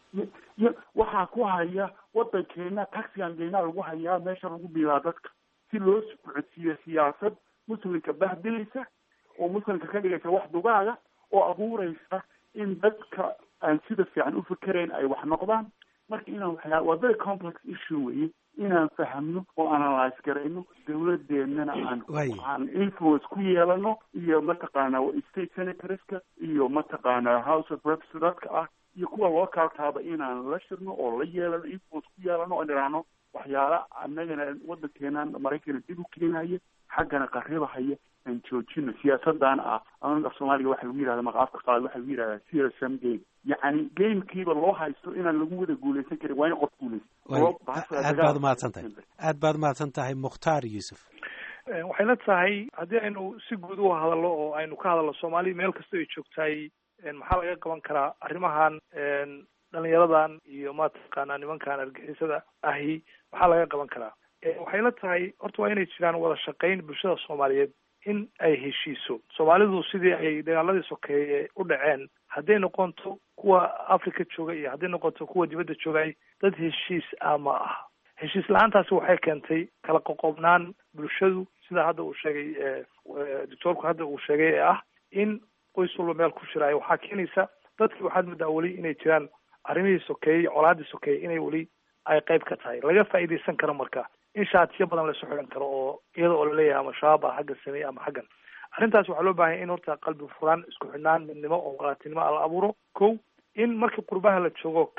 y waxaa ku haya wadankeena taxigan geynaa lagu hayaa meesha lagu biilaa dadka si loo socodsiiyo siyaasad muslimka bahdilaysa oo muslimka ka dhigaysa wax dugaaga oo abuuraysa in dadka aan sida fiican u fikerayn ay wax noqdaan marka inaan waxyaa waa very complex issue weye inaan fahamno oo analyse garayno dawladeennana aan aan influence ku yeelano iyo mataqaana state senatorska iyo mataqaana house of reps dadka ah iyo kuwa localkaaba inaan la shirno oo la yeelano influence ku yeelano oo nidhaahno waxyaala annagana waddankeenan maraykana dib u keenaya xaggana qarribahaya aan joojino siyaasadan ah af soomaaliga waxa lagu yihahda maqaafka qaad waxa lagu yihahda csm game yacni gamekiiba loo haysto inaan lagu wada guuleysan karin waa in qof guuleysto aad baad umahadsan tahay aad baad umahadsan tahay mukhtaar yuusuf waxay la tahay haddii aynu si guud u hadalno oo aynu ka hadalno soomaaliya meel kasta ay joogtahay maxaa laga qaban karaa arrimahan dhalinyaradan iyo mataqaanaa nimankan argixisada ahi maxaa laga qaban karaa waxay la tahay horta waa inay jiraan wada shaqayn bulshada soomaaliyeed in ay heshiiso soomaalidu sidii ay dagaaladii sokeeye u dhaceen hadday noqonto kuwa africa jooga iyo hadday noqonto kuwa dibadda joogay dad heshiis ah ma aha heshiis la-aantaasi waxay keentay kala qoqobnaan bulshadu sida hadda uu sheegay doctoorku hadda uu sheegay ee ah in qoys walba meel ku shiraayo waxaa keenaysa dadkii waxaad moodaa weli inay jiraan arrimihii sokeeyey colaadii sokeeyey inay weli ay qayb ka tahay laga faa'iidaysan karo marka in shaatiyo badan laysu xiran karo oo iyada oo laleeyahay ama shabaab ah xagga sameeye ama xaggan arrintaas waxaa loo baahanya in horta qalbi furaan isku xidhnaan midnimo oo walaatinimo la abuuro ko in markii qurbaha la joogo kale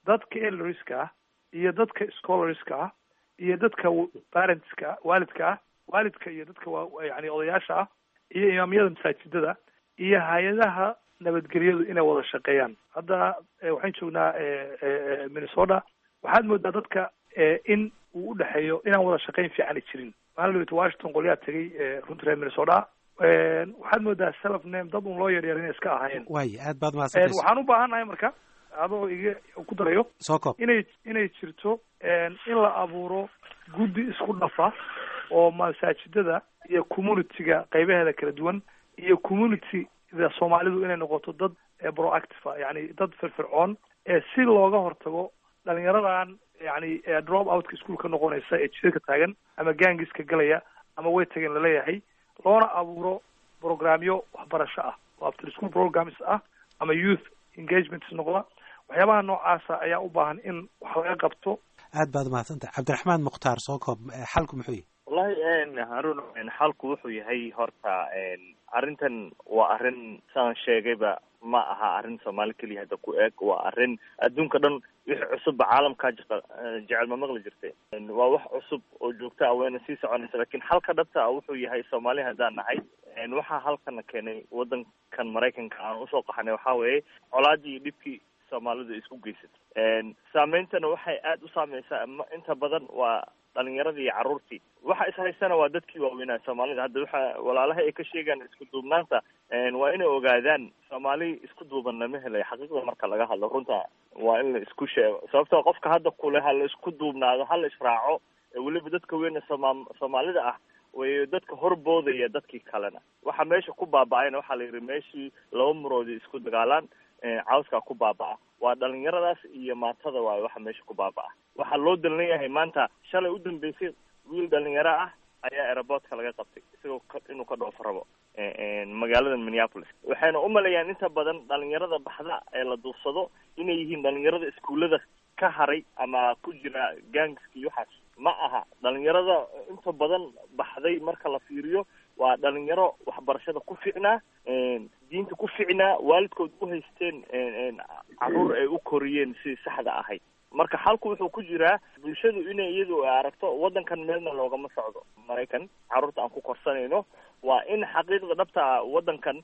dadka elderska ah iyo dadka scholarska ah iyo dadka parentska waalidka ah waalidka iyo dadka waa yani odayaasha ah iyo imaamyada masaajidada iyo hay-adaha nabadgelyadu inay wada shaqeeyaan hadda waxaan joognaa minnesota waxaad moodaa dadka in uu udhexeeyo inaan wada shaqeyn fiicani jirin maalin wt washington qolyaa tegay runta reer minnesota waxaad moodaa self name dad un loo yaryar inay iska ahaayeen waay aad baad mahadsantays waxaan u baahannahay marka adoo iga ku darayo soo koob inay inay jirto in la abuuro guddi isku dhafa oo masaajidada iyo communityga qaybaheeda kala duwan iyo communityda soomaalidu inay noqoto dad proactive yani dad firfircoon si looga hortago dhalinyaradan yani drop outka ischoolka noqonaysa ee jidadka taagan ama gaangiska galaya ama way tageen laleeyahay loona abuuro programyo waxbarasho ah oo after school programs ah ama youth engagements noqda waxyaabaha noocaasa ayaa u baahan in wax laga qabto aad baad mahadsantahay cabdiraxmaan mukhtaar soo koob xalku muxuu yahy wallahi harun xalku wuxuu yahay horta arrintan waa arrin saan sheegayba ma aha arrin soomaali keliya hadda ku eeg waa arrin adduunka dhan wixii cusubba caalamkaa jecel ma maqli jirtay waa wax cusub oo joogta ah wayna sii soconaysa lakin xalka dhabta ah wuxuu yahay soomaali haddaan nahay waxaa halkana keenay waddankan maraykanka aan usoo qaxnay waxaa weeye colaadii iyo dhibkii soomaalidu isku geysatay saameyntana waxay aada u saameysaa inta badan waa dhalinyaradii iyo carruurtii waxa is haystana waa dadkii waaweynaa soomaalida hadda waxa walaalaha ay ka sheegaan isku duubnaanta waa inay ogaadaan soomaali isku duuban lama helayo xaqiiqda marka laga hadlo runta waa in la isku sheego sababtoo qofka hadda kule ha la isku duubnaado ha la israaco weliba dadka weyne sooma soomaalida ah way dadka horboodaya dadkii kalena waxa meesha ku baaba-ayna waxaa la yidhi meeshii laba muroodi isku dagaalaan cawskaa ku baaba-a waa dhalinyaradaas iyo maatada waayo waxa meesha ku baaba-a waxaa loo dalnan yahay maanta shalay u dambeysay wiil dhalinyaro ah ayaa aeroboortka laga qabtay isagoo inuu ka dhoofo rabo magaalada minneapolis waxayna umaleeyaan inta badan dhalinyarada baxda ee la duufsado inay yihiin dhalinyarada iskuullada ka haray ama ku jira gangiska iyo waxaas ma aha dhalinyarada inta badan baxday marka la fiiriyo waa dhalinyaro waxbarashada ku ficnaa diinta ku ficnaa waalidkood u haysteen caruur ay u koriyeen sidii saxda ahayd marka xalku wuxuu ku jiraa bulshadu inay iyadu aragto waddankan meelna loogama socdo maraykan carruurta aan ku korsanayno waa in xaqiiqda dhabta ah waddankan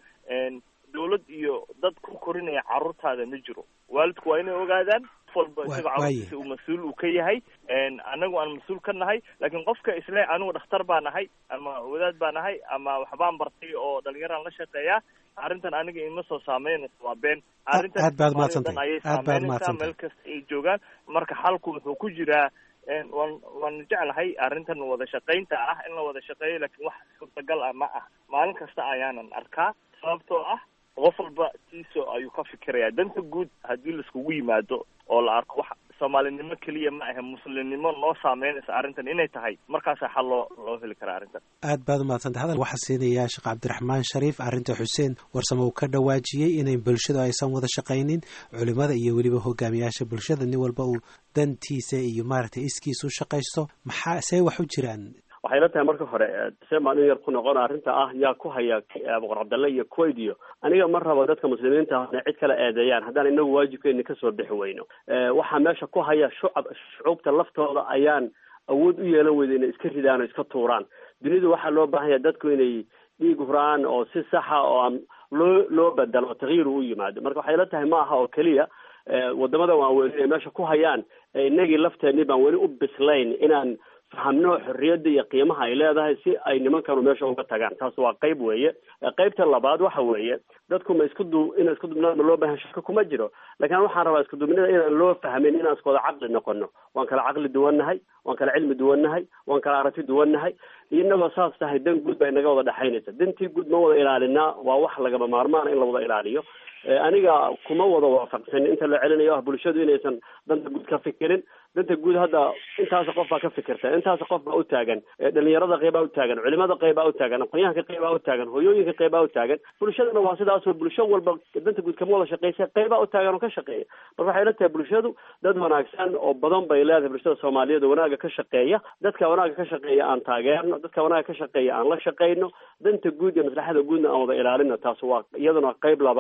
dawlad iyo dad ku korinaya carruurtaada ma jiro waalidku waa inay ogaadaan qof walba isaga carruurtiisa uu mas-uul uu ka yahay anagu aan mas-uul ka nahay laakiin qofka isle anigu dhakhtar baa nahay ama wadaad baa nahay ama waxbaan bartay oo dhalinyaraan la shaqeeyaa arrintan aniga ima soo saameynayso waa been arrintan aad baad mahadsantahay ayay aad baad saameynaysaa mahadsantahay meel kasta ay joogaan marka xalku wuxuu ku jiraa waan waan jeclahay arrintan wada shaqaynta ah in la wada shaqeeyo laakiin wax suurtagal ah ma ah maalin kasta ayaanan arkaa sababtoo ah qof walba tiiso ayuu ka fikirayaa danta guud haddii laiskugu yimaado oo la arko wax soomaalinimo keliya ma ahe muslimnimo noo saameynaysa arrintan inay tahay markaasaa xal loo loo heli karaa arrintan aad baad umahadsantahay hadal waxaa siinayaa sheekh cabdiraxmaan shariif arrinta xuseen warsame uu ka dhawaajiyey inay bulshadu aysan wada shaqaynin culimada iyo weliba hogaamiyaasha bulshada nin walba uu dantiisa iyo maaragtay iskiisa u shaqaysto maxaa see wax u jiraan waxay la tahay marka hore see maalin yar ku noqon arrinta ah yaa ku haya boqor cabdalle iyo kuwait iyo aniga ma rabo dadka muslimiinta ah inay cid kala eedeeyaan haddaan inagu waajibkeeni kasoo bixi weyno waxaa meesha ku haya shucab shucuubta laftooda ayaan awood u yeelan weyda inay iska ridaan oo iska tuuraan dunidu waxaa loo baahan yahay dadku inay dhiig huraan oo si saxa oo aan loo loo bedelo oo takyiir u yimaado marka waxay la tahay ma aha oo keliya wadamada waaweyn inay meesha ku hayaan inagii lafteenii baan weli u bislayn inaan fahamno xorriyadda iyo qiimaha ay leedahay si ay nimankanu meesha uga tagaan taas waa qayb weeye qaybta labaad waxa weeye dadku ma isku du ina isku dubnaan ma loo baahan shaka kuma jiro laakiin waxaan rabaa isku dubnida inaan loo fahmin inaan isku wada caqli noqono waan kala caqli duwannahay waan kala cilmi duwannahay waan kala aragti duwannahay inagoo saas tahay dan guud baa inaga wada dhexaynaysa dantii guud ma wada ilaalinaa waa wax lagama maarmaana in la wada ilaaliyo aniga kuma wada waafaqsan inta la celinayo ah bulshadu inaysan danta guud ka fikirin danta guud hadda intaas qof baa ka fikirta intaas qof baa u taagan dhalinyarada qeybaa u taagan culimada qeybaa u taagan aqoonyahanka qeybaa u taagan hooyooyinka qeybaa u taagan bulshadana waa sidaasoo bulsho walba danta guud kama wada shaqeysa qeybaa u taagan oo ka shaqeeya marka waxay la tahay bulshadu dad wanaagsan oo badan bay leedahay bulshada soomaaliyeed oo wanaaga ka shaqeeya dadka wanaaga ka shaqeeya aan taageerno dadka wanaaga ka shaqeeya aan la shaqeyno danta guud iyo maslaxada guudna aan wada ilaalino taas waa iyaduna qeyb labaad weeyaan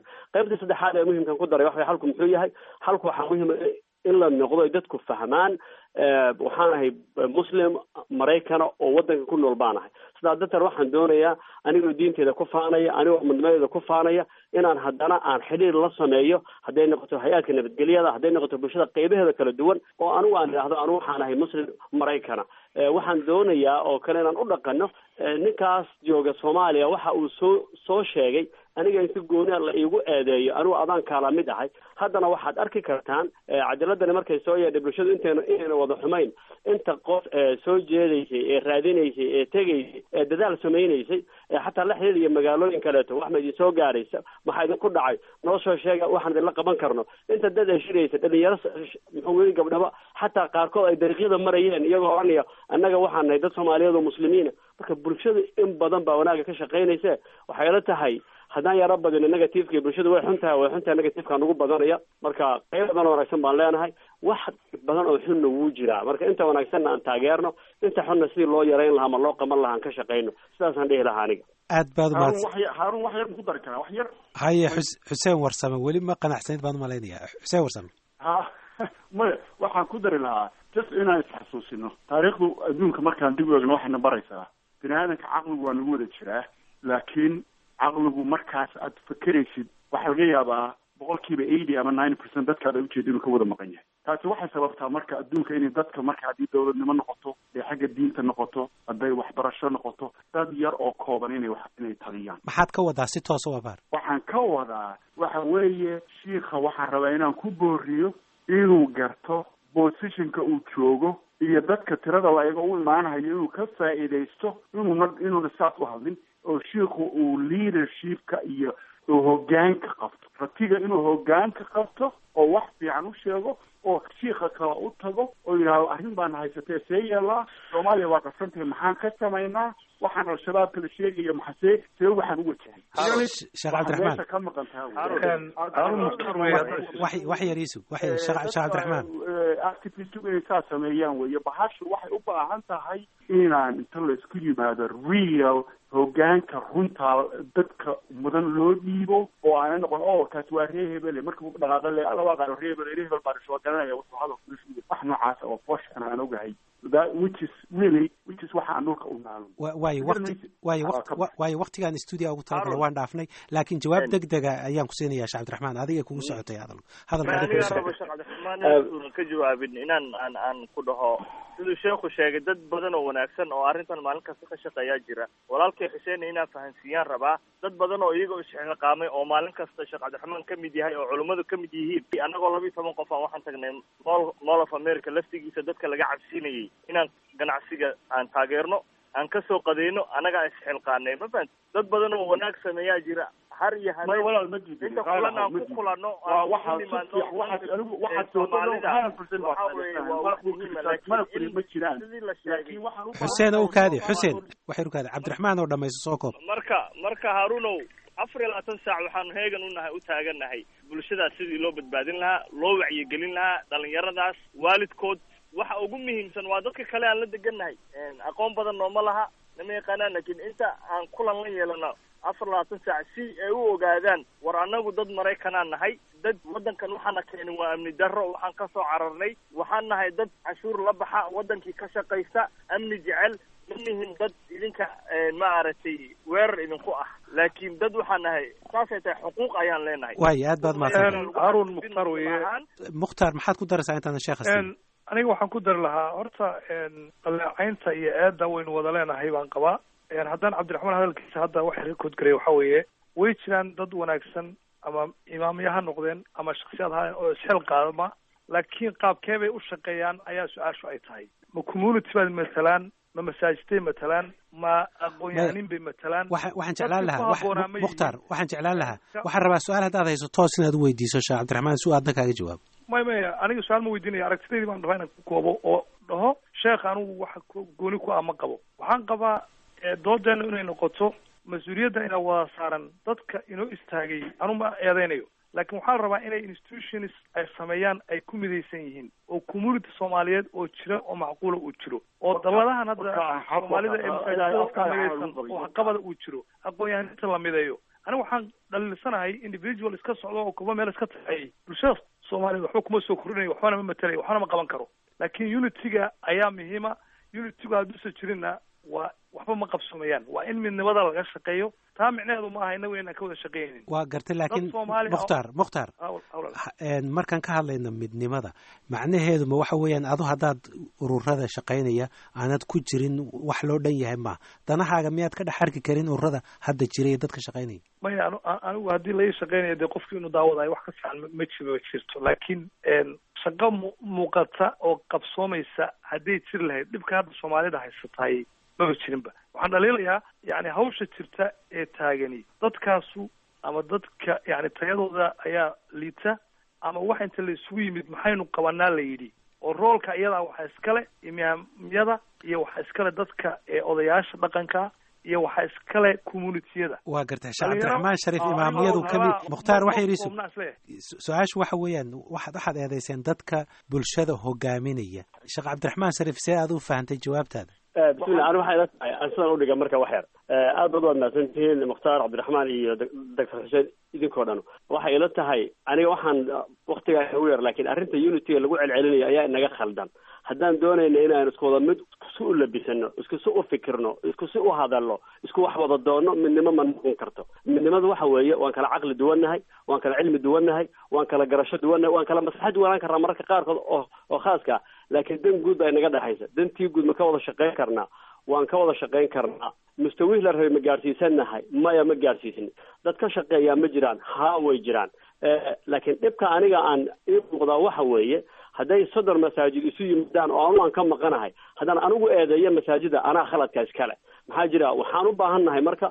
qaybta saddexaad ee muhimkan ku daray waxa xalku muxuu yahay xalku waxaa muhima in la noqdo ay dadku fahmaan waxaan ahay muslim maraykana oo wadanka ku nool baan ahay sidaa darteed waxaan doonayaa anigoo diinteeda ku faanaya anigoo midnimadeeda ku faanaya inaan haddana aan xidhiir la sameeyo hadday noqoto hay-aadka nabadgelyada hadday noqoto bulshada qeybaheeda kala duwan oo anigu aan idhaahdo anigu waxaan ahay muslim maraykana waxaan doonayaa oo kale inaan u dhaqano ninkaas jooga soomaaliya waxa uu soo soo sheegay aniga in si gooni la iigu eedeeyo anigu adaan kaala mid ahay haddana waxaad arki kartaan cajaladani markay soo yeedhay bulshadu intayna inayna wada xumayn inta qof soo jeedaysay ee raadinaysay ee tegaysay ee dadaal samaynaysay ee xataa la xiriiriya magaalooyin kaleeto wax ma idin soo gaaraysa maxaa idinku dhacay noo soo sheega waxaan idinla qaban karno inta dad ay shiraysa dhalinyaro muxuu weli gabdhaba xataa qaarkood ay dariiqyada marayeen iyagoo oranaya annaga waxaan nahay dad soomaaliyeed oo muslimiina marka bulshadu in badan baa wanaaga ka shaqaynaysa waxay la tahay haddaan yaro badino negativeka bulshadu way xun tahay way xun tahay negativeka nagu badanaya marka qayb badan oo wanaagsan baan leenahay wax badan oo xunna wuu jiraa marka inta wanaagsanna aan taageerno inta xunna sidii loo yarayn lahaa ma loo qaban lahaa aan ka shaqayno sidaasaan dhihi lahaa aniga aad baad umahadsan haarun wax yar ku dari karaa wax yar haye xus xuseen warsame weli ma qanacsanid baan umalaynaya xuseen warsame ha maya waxaan ku dari lahaa just inaan isxasuusino taariikhdu adduunka markaan dib u eegno waxayna baraysaa bini aadanka caqligu waa nagu wada jiraa laakiin caqligu markaas aad fakeraysid waxaa laga yaabaa boqolkiiba eighty ama ninety percent dadkaad ay ujeeda inuu ka wada maqan yahay taasi waxay sababtaa marka adduunka inay dadka marka haddii dawladnimo noqoto ee xagga diinta noqoto hadday waxbarasho noqoto dad yar oo kooban inay wax inay taliyaan maxaad ka wadaa si toosa u abaar waxaan ka wadaa waxa weeye shiikha waxaan rabaa inaan ku booriyo inuu garto positionka uu joogo iyo dadka tirada layaga u imaanayo inuu ka faa'iidaysto inuuna inuuna saas u hadlin oo shiikhu uu leadershipka iyo uu hogaanka qabto ratiga inuu hogaanka qabto oo wax fiican u sheego oo shiika kale u tago oo yidhaahdo arrin baana haysatee see yeelaa soomaaliya waa qabsantahay maxaan ka samaynaa waxaan al-shabaabka la sheegayo maxasee see waxaan u wajahay sheekh cabdiraxmaan meesha ka maqan wax wax yar iisug wax yar sheekh sheekh cabdiraxmaan activistigu inay saa sameeyaan weeye bahashu waxay u baahan tahay inaan inta la isku yimaado real hogaanka runtaa dadka mudan loo dhiibo oo aana noqon o kaasi waa ree hebele marka dhaqaaqo le alla waa qaano ree hebele ree hebel baan soo garanaya wuxuu hadal wax noocaas oo bosh aan ogahay that which is really which is waxa aan dhulka u naalo waayo waqti waayo waqti waayo waqtigaan stuudio ugu talagala waan dhaafnay laakiin jawaab deg dega ayaan ku siinayaa sheekh cabdiraxmaan adiga kugu socotay hadal hadalka adiga kugu socotay sheekh cabdiraxmaan una ka jawaabin inaan aan aan ku dhaho siduu sheekhu sheegay dad badan oo wanaagsan oo arrintan maalin kasta ka shaqeeyaa jira walaalkay xuseen inaan fahansiiyaan rabaa dad badan oo iyaga isxilqaamay oo maalin kasta sheekh cabdiraxmaan ka mid yahay oo culummadu ka mid yihiin annagoo laba iyo toban qof aan waxaan tagnay mall mall of america laftigiisa dadka laga cabsiinayay inaan ganacsiga aan taageerno aan kasoo qadeyno annagaa isxilqaanay ma fahanti dad badan oo wanaag sameeyaa jira har iyo may walaal ma jidin inta kulan aan ku kulano waa waxaa waxaad anigu waxaad soo mana furi ma jiraan laakiin waxaan u xuseen u kaadi xuseen waxay u kaadi cabdiraxmaan oo dhamayso soo koob marka marka haarunow afar iyo labaatan saac waxaanu heegan unahay u taagannahay bulshadaas sidii loo badbaadin lahaa loo wacyigelin lahaa dhalinyaradaas waalidkood waxa ugu muhiimsan waa dadka kale aan la degannahay aqoon badan nooma laha nama yaqaanaan laakiin inta aan kulan la yeelano afar labaatan saac si ay u ogaadaan war annagu dad maraykanaan nahay dad waddankan waxaana keenin waa amni darro waxaan ka soo cararnay waxaan nahay dad cashuur la baxa waddankii ka shaqaysta amni jecel ma nihin dad idinka maaragtay weerar idinku ah laakiin dad waxaan nahay saasay tahay xuquuq ayaan leenahay waayo aad baad mahadsan haarun mukhtaar weye mukhtaar maxaad ku daraysaa intaadan sheekha siin aniga waxaan ku dari lahaa horta dhaleecaynta iyo eedda waynu wada leenahay baan qabaa haddaan cabdiraxmaan hadalkiisa hadda waxa rekood garaya waxa weeye way jiraan dad wanaagsan ama imaamya ha noqdeen ama shaksiyaad ha oo isxil qaadama laakiin qaabkee bay u shaqeeyaan ayaa su-aashu ay tahay ma community baad matalaan ma masaajidtay matalaan ma aqoon-yahanin bay matalaan waxaan jeclaan lahaa mukhtaar waxaan jeclaan lahaa waxaan rabaa su-aal haddaad hayso toos inaad u weydiiso sheekh cabdiraxmaan si uu aadna kaaga jawaabo may maya aniga su-aal ma weydiinaya aragtidaydii baan rabaa inaan ku koobo oo dhaho sheekh anigu waxa gooni ku ah ma qabo waxaan qabaa doodeena inay noqoto mas-uuliyadda inaa wada saaran dadka inoo istaagay anu ma eedeynayo laakiin waxaa la rabaa inay institutions ay sameeyaan ay ku midaysan yihiin oo community soomaaliyeed oo jira oo macquula uu jiro oo dalladahan hadda soomaalida ee masaajidada ka midaysan oo waxqabada uu jiro aqoon-yahaninta la mideeyo aniga waxaan dhaliilsanahay individual iska socdo oo kuba meel iska taxeeyay bulshada soomaaliyeed waxba kuma soo kordhinayo waxbana ma matelayo waxbana ma qaban karo laakiin unityga ayaa muhiima unitygu hadduusan jirinna waa waxba ma qabsoomayaan waa in midnimada laga shaqeeyo taa micnaheedu ma aha inagu inaan ka wada shaqeynaynin waa gartay laakiin Dad Soomaali ah- mukhtaar mukhtaar Hawl- hawlal. een, markaan ka hadlayno midnimada macnaheedu ma waxa weeyaan adu haddaad ururada shaqaynaya aanad ku jirin wax loo dhan yahay ma danahaaga miyaad ka dhex arki karin ururada hadda jira iyo dadka shaqaynaya maya anu- a- anigu haddii laii shaqeynayo dee qofkii inuu daawadayo wax ka fiican ma- ma jiro jirto laakiin een, shaqo mu- muuqata oo qabsoomaysa hadday jiri lahayd dhibka hadda soomaalida haysatahay maba jirinba waxaan dhaliilayaa yani hawsha jirta ee taagani dadkaasu ama dadka yani tayadooda ayaa liita ama wax inta la isugu yimid maxaynu qabanaa la yidhi oo roolka iyadaa waxaa iskale imaamyada iyo waxaa iskale dadka ee odayaasha dhaqanka iyo waxaa iskale communitiyada waa gartay sheekh Dhalinyaro- cabdiraxmaan shariif oo imaamiyadu anigoo ka mid rabaa- mukhtaar waxay ma- yidhi koobnaa isleeyahay. su- su-aashu waxa weeyaan waxaad waxaad eedayseen dadka bulshada hogaaminaya sheekh cabdiraxmaan shariif see aad u fahantay jawaabtaada bismillah ani waxay ila tahay aan sidan udhiga marka wax yar aad baad waad mahadsantihiin mukhtaar cabdiraxmaan iyo doctor xuseen idinkoo dhan waxay ila tahay aniga waxaan waktigaa ugu yar laakiin arrinta unityga lagu celcelinayo ayaa inaga khaldan haddaan doonayna inaan isku wada mid isku u labisano isku si u fikirno isku si u hadalno isku wax wada doonno midnimo ma noqon karto midnimadu waxa weeye waan kala caqli duwannahay waan kala cilmi duwannahay waan kala garasho duwannahay waan kala maslaxad duwanaan karnaa mararka qaarkood oo oo khaaska ah laakiin dan guud baa inaga dhexaysa dantii guud ma ka wada shaqayn karnaa waan ka wada shaqayn karnaa mustawihii la rabay ma gaadhsiisannahay maya ma gaadhsiisni dad ka shaqeeyaa ma jiraan haa way jiraan laakiin dhibka aniga aan ii muuqdaa waxa weeye hadday soddon masaajid isu yimaadaan oo anu aan ka maqanahay haddaan anigu eedeeyo masaajida anaa khaladka iskale maxaa jira waxaan u baahan nahay marka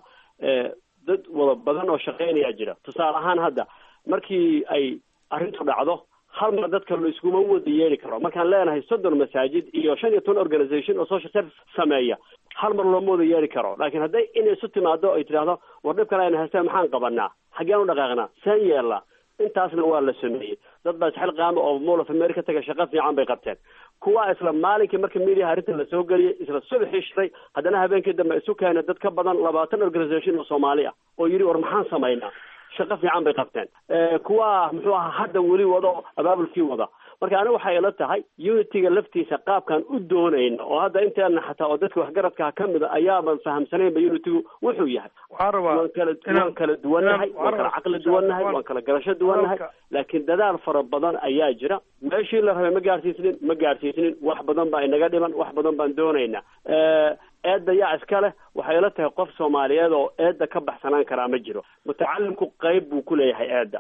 dad wada badan oo shaqeynayaa jira tusaale ahaan hadda markii ay arrintu dhacdo hal mar dadka la iskuma wada yeeli karo markaan leenahay soddon masaajid iyo shan iyo toban organisation oo social service sameeya hal mar looma wada yeeli karo laakiin hadday inay isu timaado ay tidhaahdo war dhibkan ayna haystaan maxaan qabanaa xaggeen u dhaqaaqnaa seen yeelnaa intaasna waa la sameeyey dad baa isxil qaama oo mall of america taga shaqo fiican bay qabteen kuwa isla maalinkii marka mediaha arrinta lasoo geliyey isla subaxii shiray haddana habeenkii dambe isu keenay dad ka badan labaatan organisation oo soomaali ah oo yidhi war maxaan samaynaa shaqo fiican bay qabteen kuwa muxuu ahaa hadda weli wado abaabulkii wada marka aniga waxay ila tahay unityga laftiisa qaabkaan u doonayna oo hadda inteena xataa oo dadka waxgaradkaa ka mid a ayaaban fahamsanaynba unitygu wuxuu yahay waxaan rabaa waan kala waan kala duwannahay waan kala caqli duwannahay waan kala garasho duwannahay laakiin dadaal fara badan ayaa jira meeshii la rabay ma gaadhsiisnin ma gaadhsiisnin wax badan baa inaga dhiman wax badan baan doonaynaa eedda yaa iska leh waxay ila tahay qof soomaaliyeed oo eedda ka baxsanaan karaa ma jiro mutacalimku qayb buu ku leeyahay eedda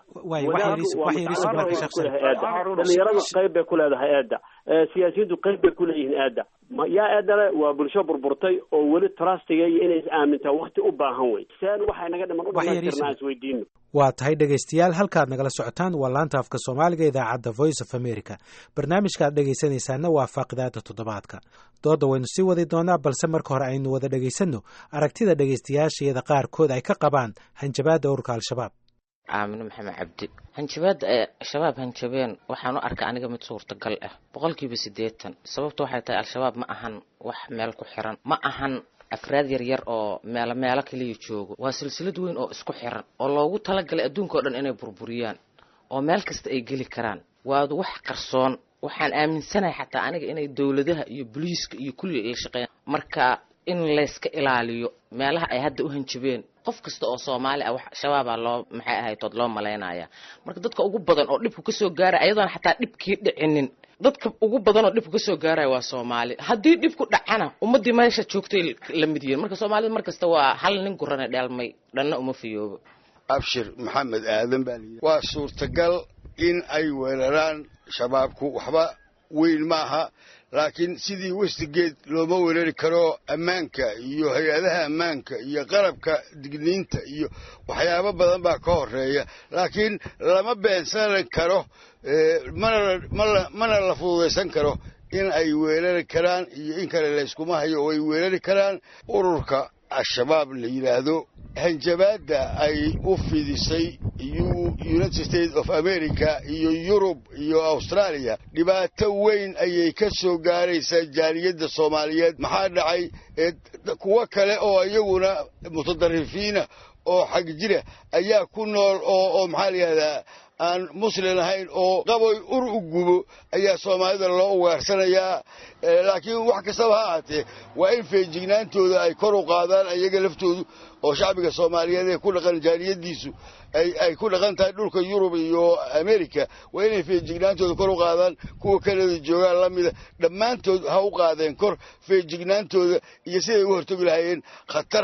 dhalinyaradu qayb bay ku leedahay eedda siyaasiyiintu qayb bay ku leeyihiin eedda yaa eedda le waa bulsho burburtay oo weli trustiga iyo inay is aamintaa wakti u baahan wey seen waxay naga dhiman u dhamaan karnaa isweydiino waa tahay dhegaystayaal halkaad nagala socotaan waa laanta afka soomaaliga idaacadda voice of america barnaamijkaaad dhegaysanaysaana waa faaqidaada toddobaadka dooda waynu sii wadi doonaa balse marka hore aynu wada dhegaysanno aragtida dhegaystayaashayada qaarkood ay ka qabaan hanjabaadda ururka al-shabaab aamine maxamed cabdi hanjabaadda ee shabaab hanjabeen waxaan u arka aniga mid suurtagal ah boqolkiiba siddeetan sababta waxay tahay al-shabaab ma ahan wax meel ku xiran ma ahan afraad yaryar oo meelo meelo kaliya joogo waa silsilad weyn oo isku xiran oo loogu talagalay adduunka o dhan inay burburiyaan oo meel kasta ay geli karaan waadu wax qarsoon waxaan aaminsanahay xataa aniga inay dowladaha iyo boliiska iyo kulli la shaqeeyaan marka in layska ilaaliyo meelaha ay hadda u hanjabeen qof kasta oo soomaali ah wax shabaabaa loo maxay ahaytood loo malaynaya marka dadka ugu badan oo dhibku kasoo gaaraya ayadoona xataa dhibkii dhicinin dadka ugu badan oo dhibku kasoo gaaraya waa soomaali haddii dhibku dhacana ummadii meesha joogtay la mid yihiin marka soomaalida mar kasta waa hal nin gurane dheelmay dhanna uma fiyoobo abshir maxamed aadan baa layidhi waa suurtagal in ay weeraraan shabaabku waxba weyn ma aha laakiin sidii westigeed looma weerari karo ammaanka iyo hay-adaha ammaanka iyo qalabka digniinta iyo waxyaabo badan baa ka horeeya laakiin lama beensanan karo mana mana la fududaysan karo in ay weerari karaan iyo in kale layskuma hayo oo ay weerari karaan ururka al-shabaab la yidhaahdo hanjabaadda ay u fidisay united states of america iyo yurub iyo australia dhibaato weyn ayay ka soo gaaraysaa jaaliyadda soomaaliyeed maxaa dhacay kuwo kale oo iyaguna mutadarifiina oo xag jira ayaa ku nool oo oo maxaa la yidhahdaa aan muslin ahayn oo qaboy ur u gubo ayaa soomaalida loo ugaarsanayaa laakiin wax kastaba ha ahaatee waa in feejignaantooda ay kor u qaadaan ayaga laftoodu oo shacbiga soomaaliyeed ee ku dhaqan jaaniyadiisu ay ku dhaqan tahay dhulka yurub iyo america waa inay feejignaantooda kor u qaadaan kuwa kanada joogaan la mida dhammaantood ha u qaadeen kor feejignaantooda iyo siday u hortogi lahaayeen khatar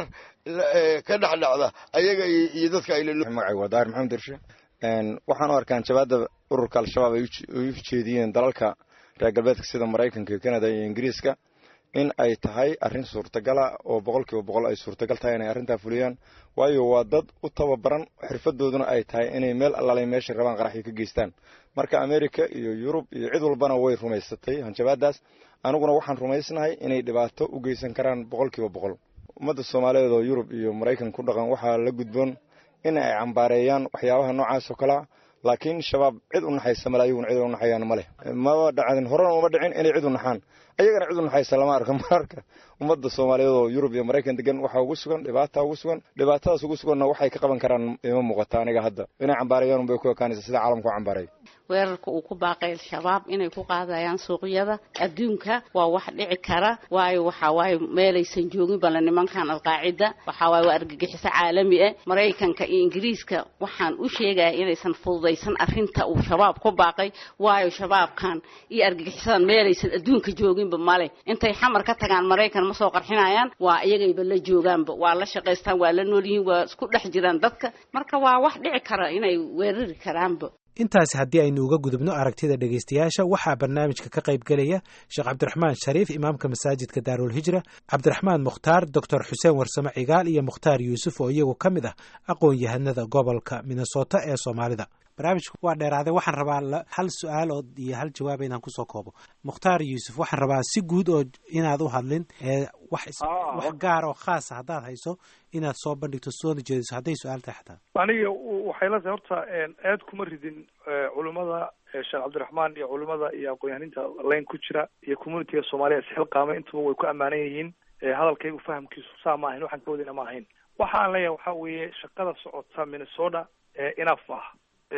ka dhexdhacda ayaga iyo dadka magacay waa daahir maxamed dirshe waxaan u arkaan jabaadda ururka al-shabaab ay u jeediyeen dalalka reer galbeedka sida maraykanka iyo kanada iyo ingiriiska in ay tahay arrin suurtagala oo boqolkiiba boqol ay suurtagal tahay inay arrintaa fuliyaan waayo waa dad u tababaran xirfadooduna ay tahay inay meel allaalay meeshay rabaan qaraxyo ka geystaan marka america iyo yurub iyo cid walbana way rumaysatay hanjabaadaas aniguna waxaan rumaysnahay inay dhibaato u geysan karaan boqolkiiba boqol ummadda soomaaliyeed oo yurub iyo maraykan ku dhaqan waxaa la gudboon in ay cambaareeyaan waxyaabaha noocaas oo kalea laakiin shabaab cid u naxaysa male ayaguna cid u naxayaan ma leh maba dhacdin horena uma dhicin inay cid u naxaan ayagana cid u naxaysa lama arko mararka ummadda soomaaliyeed oo yurub iyo maraykan degan waxaa ugu sugan dhibaata ugu sugan dhibaatadaas ugu suganna waxay ka qaban karaan ima muuqata aniga hadda inay cambaarayaan unbay ku ekaanaysa sida caalamku cambaaray weerarka uu ku baaqay al-shabaab inay ku qaadayaan suuqyada adduunka waa wax dhici kara waayo waxaa waaye meelaysan joogin bale nimankan alqaacida waxaa waaye waa argagixiso caalami ah maraykanka iyo ingiriiska waxaan u sheegaya inaysan fududaysan arrinta uu shabaab ku baaqay waayo shabaabkan iyo argagixisadan meelaysan adduunka jooginba male intay xamar ka tagaan maraykan ma soo qarxinayaan waa iyagayba la joogaanba waa la shaqaystaan waa la nool yihiin waa isku dhex jiraan dadka marka waa wax dhici kara inay weerari karaanba intaasi haddii aynu uga gudubno aragtida dhegaystayaasha waxaa barnaamijka ka qayb gelaya sheekh cabdiraxmaan shariif imaamka masaajidka daarul hijra cabdiraxmaan mukhtaar doctor xuseen warsame cigaal iyo mukhtaar yuusuf oo iyagu ka mid ah aqoon-yahanada gobolka minnesota ee soomaalida barnaamijku waa dheeraaday waxaan rabaa hal su-aal oo iyo hal jawaaba inaan kusoo koobo mukhtaar yuusuf waxaan rabaa si guud oo inaad u hadlin wax wax gaar oo khaasa haddaad hayso inaad soo bandhigto soona jeediso hadday su-aal tahay xataa aniga waxay la tahay horta aad kuma ridin culimmada sheekh cabdiraxmaan iyo culimmada iyo aqoon-yahaninta layn ku jira iyo communitiga soomaaliya isxilqaama intuba way ku ammaanan yihiin hadalkaygu fahamkiisu saa ma ahayn waxaan ka wadina ma ahayn waxa aan leeyahay waxaa weeye shaqada socota minnesota enaf ah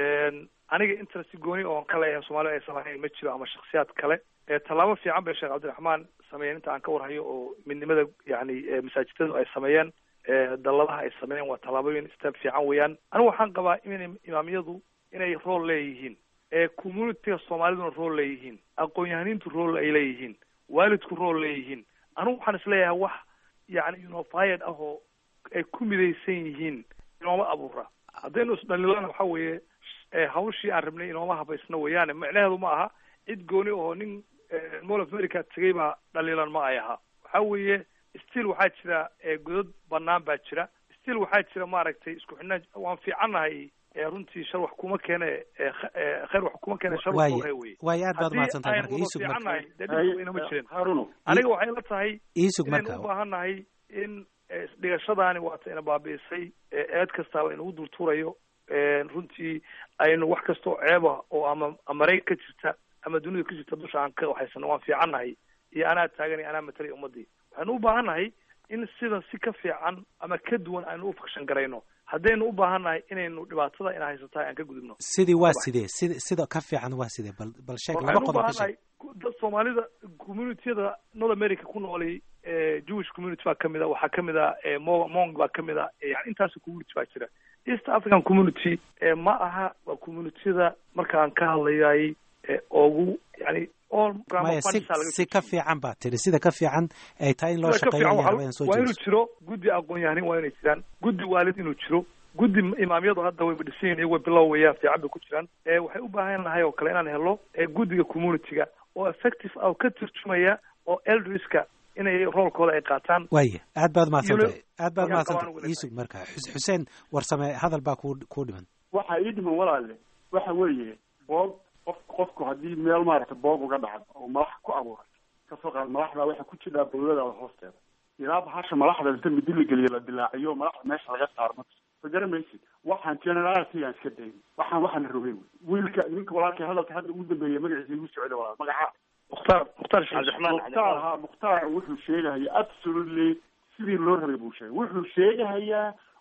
aniga interest gooni oon ka leeyahay soomaalida aysan lahayn ma jiro ama shaksiyaad kale tallaabo fiican bay sheekh cabdiraxmaan sameeyeen inta aan ka warhayo oo midnimada yani masaajidadu ay sameeyeen dalladaha ay sameeyeen waa tallaabooyin step fiican weeyaan anigu waxaan qabaa in imaamyadu inay rool leeyihiin communitiga soomaaliduna rool leeyihiin aqoon-yahaniintu rool ay leeyihiin waalidku rool leeyihiin anigu waxaan isleeyahay wax yani unified ah oo ay ku midaysan yihiin inooma abuura haddaynu isdhalilana waxa weeye hawshii aan rabnay inooma habaysna weeyaane micnaheedu ma aha cid gooni oo nin mall of america tegay baa dhaliilan ma ay ahaa waxa weeye still waxaa jira godad banaan baa jira still waxaa jira maaragtay isku xidhnaan waan fiicannahay runtii shar wax kuma keene khayr wax kuma keene shar wax hore weye waayo aad baad mahadsantahay marka iisug fiicannahay dee dhibka ma jirin aniga waxay la tahay iisug inaynu marka u baahannahay in isdhigashadaani waata ina baabi'isay eed kastaaba inagu dultuurayo runtii aynu wax kastoo ceeba oo ama marayg ka jirta ama dunida ka jirta dusha aan ka waxaysano waan fiicannahay iyo anaa taagan iyo anaa matalay ummadii waxaynu u baahannahay in sida si ka fiican ama ka duwan aynu u fakshan garayno haddaynu u baahannahay inaynu dhibaatada ina haysatahay aan ka gudubno sidii waa sidee sid sida ka fiican waa sidee bal bal sheeg laba waxaynu u qodob ka sheeg baahannahay dad soomaalida communitiyada north america ku noolay jewish community baa kamid a waxaa kamid a mo mong baa kamid a yani intaas community baa jira east african community ma aha waa communitiyada markaan ka hadlayay ugu yani maya si si ka fiican baa tiri sida ka fiican ay tahay in loo sida ka shaqeeya fiican ayaa raba waa inaan soo waa inuu jeediso jiro guddi aqoon-yahanin waa inay jiraan guddi waalid inuu jiro guddi imaamyadu hadda wayba dhisan yihin iyago bilow weeyaan fiican bay ku jiraan waxay u baahan nahay oo kale inaan helo guddiga community-ga oo effective ah oo ka turjumaya oo elderska inay roolkooda ay qaataan waaya aad baad mahadsantahay aad baad Ayaan mahadsantahay qabaan iisug marka Xus- xuseen warsame hadal baa kuu kuu dhiman waxaa ii dhiman walaale waxa weeye boog qof qofku haddii meel maaragta boog uga dhacdo oo malax ku abuuray kasoo qaad malaxdaa waxaa ku jidhaa bawladaada hoosteeda ilaa bahasha malaxda inta midi la geliyo la dilaaciyo malaxda meesha laga saaro ma ma garanaysid waxaan generality aan iska dayn waxaan waxaan rogay wey wiilka ninka walaalkay hadalka hadda ugu dambeeya magaciisa igu socda walaal magaca mukhtaar mukhtaar mukhtaar ha mukhtaar wuxuu sheegahaya absolutely sidii loo rabay buu sheegay wuxuu sheegahayaa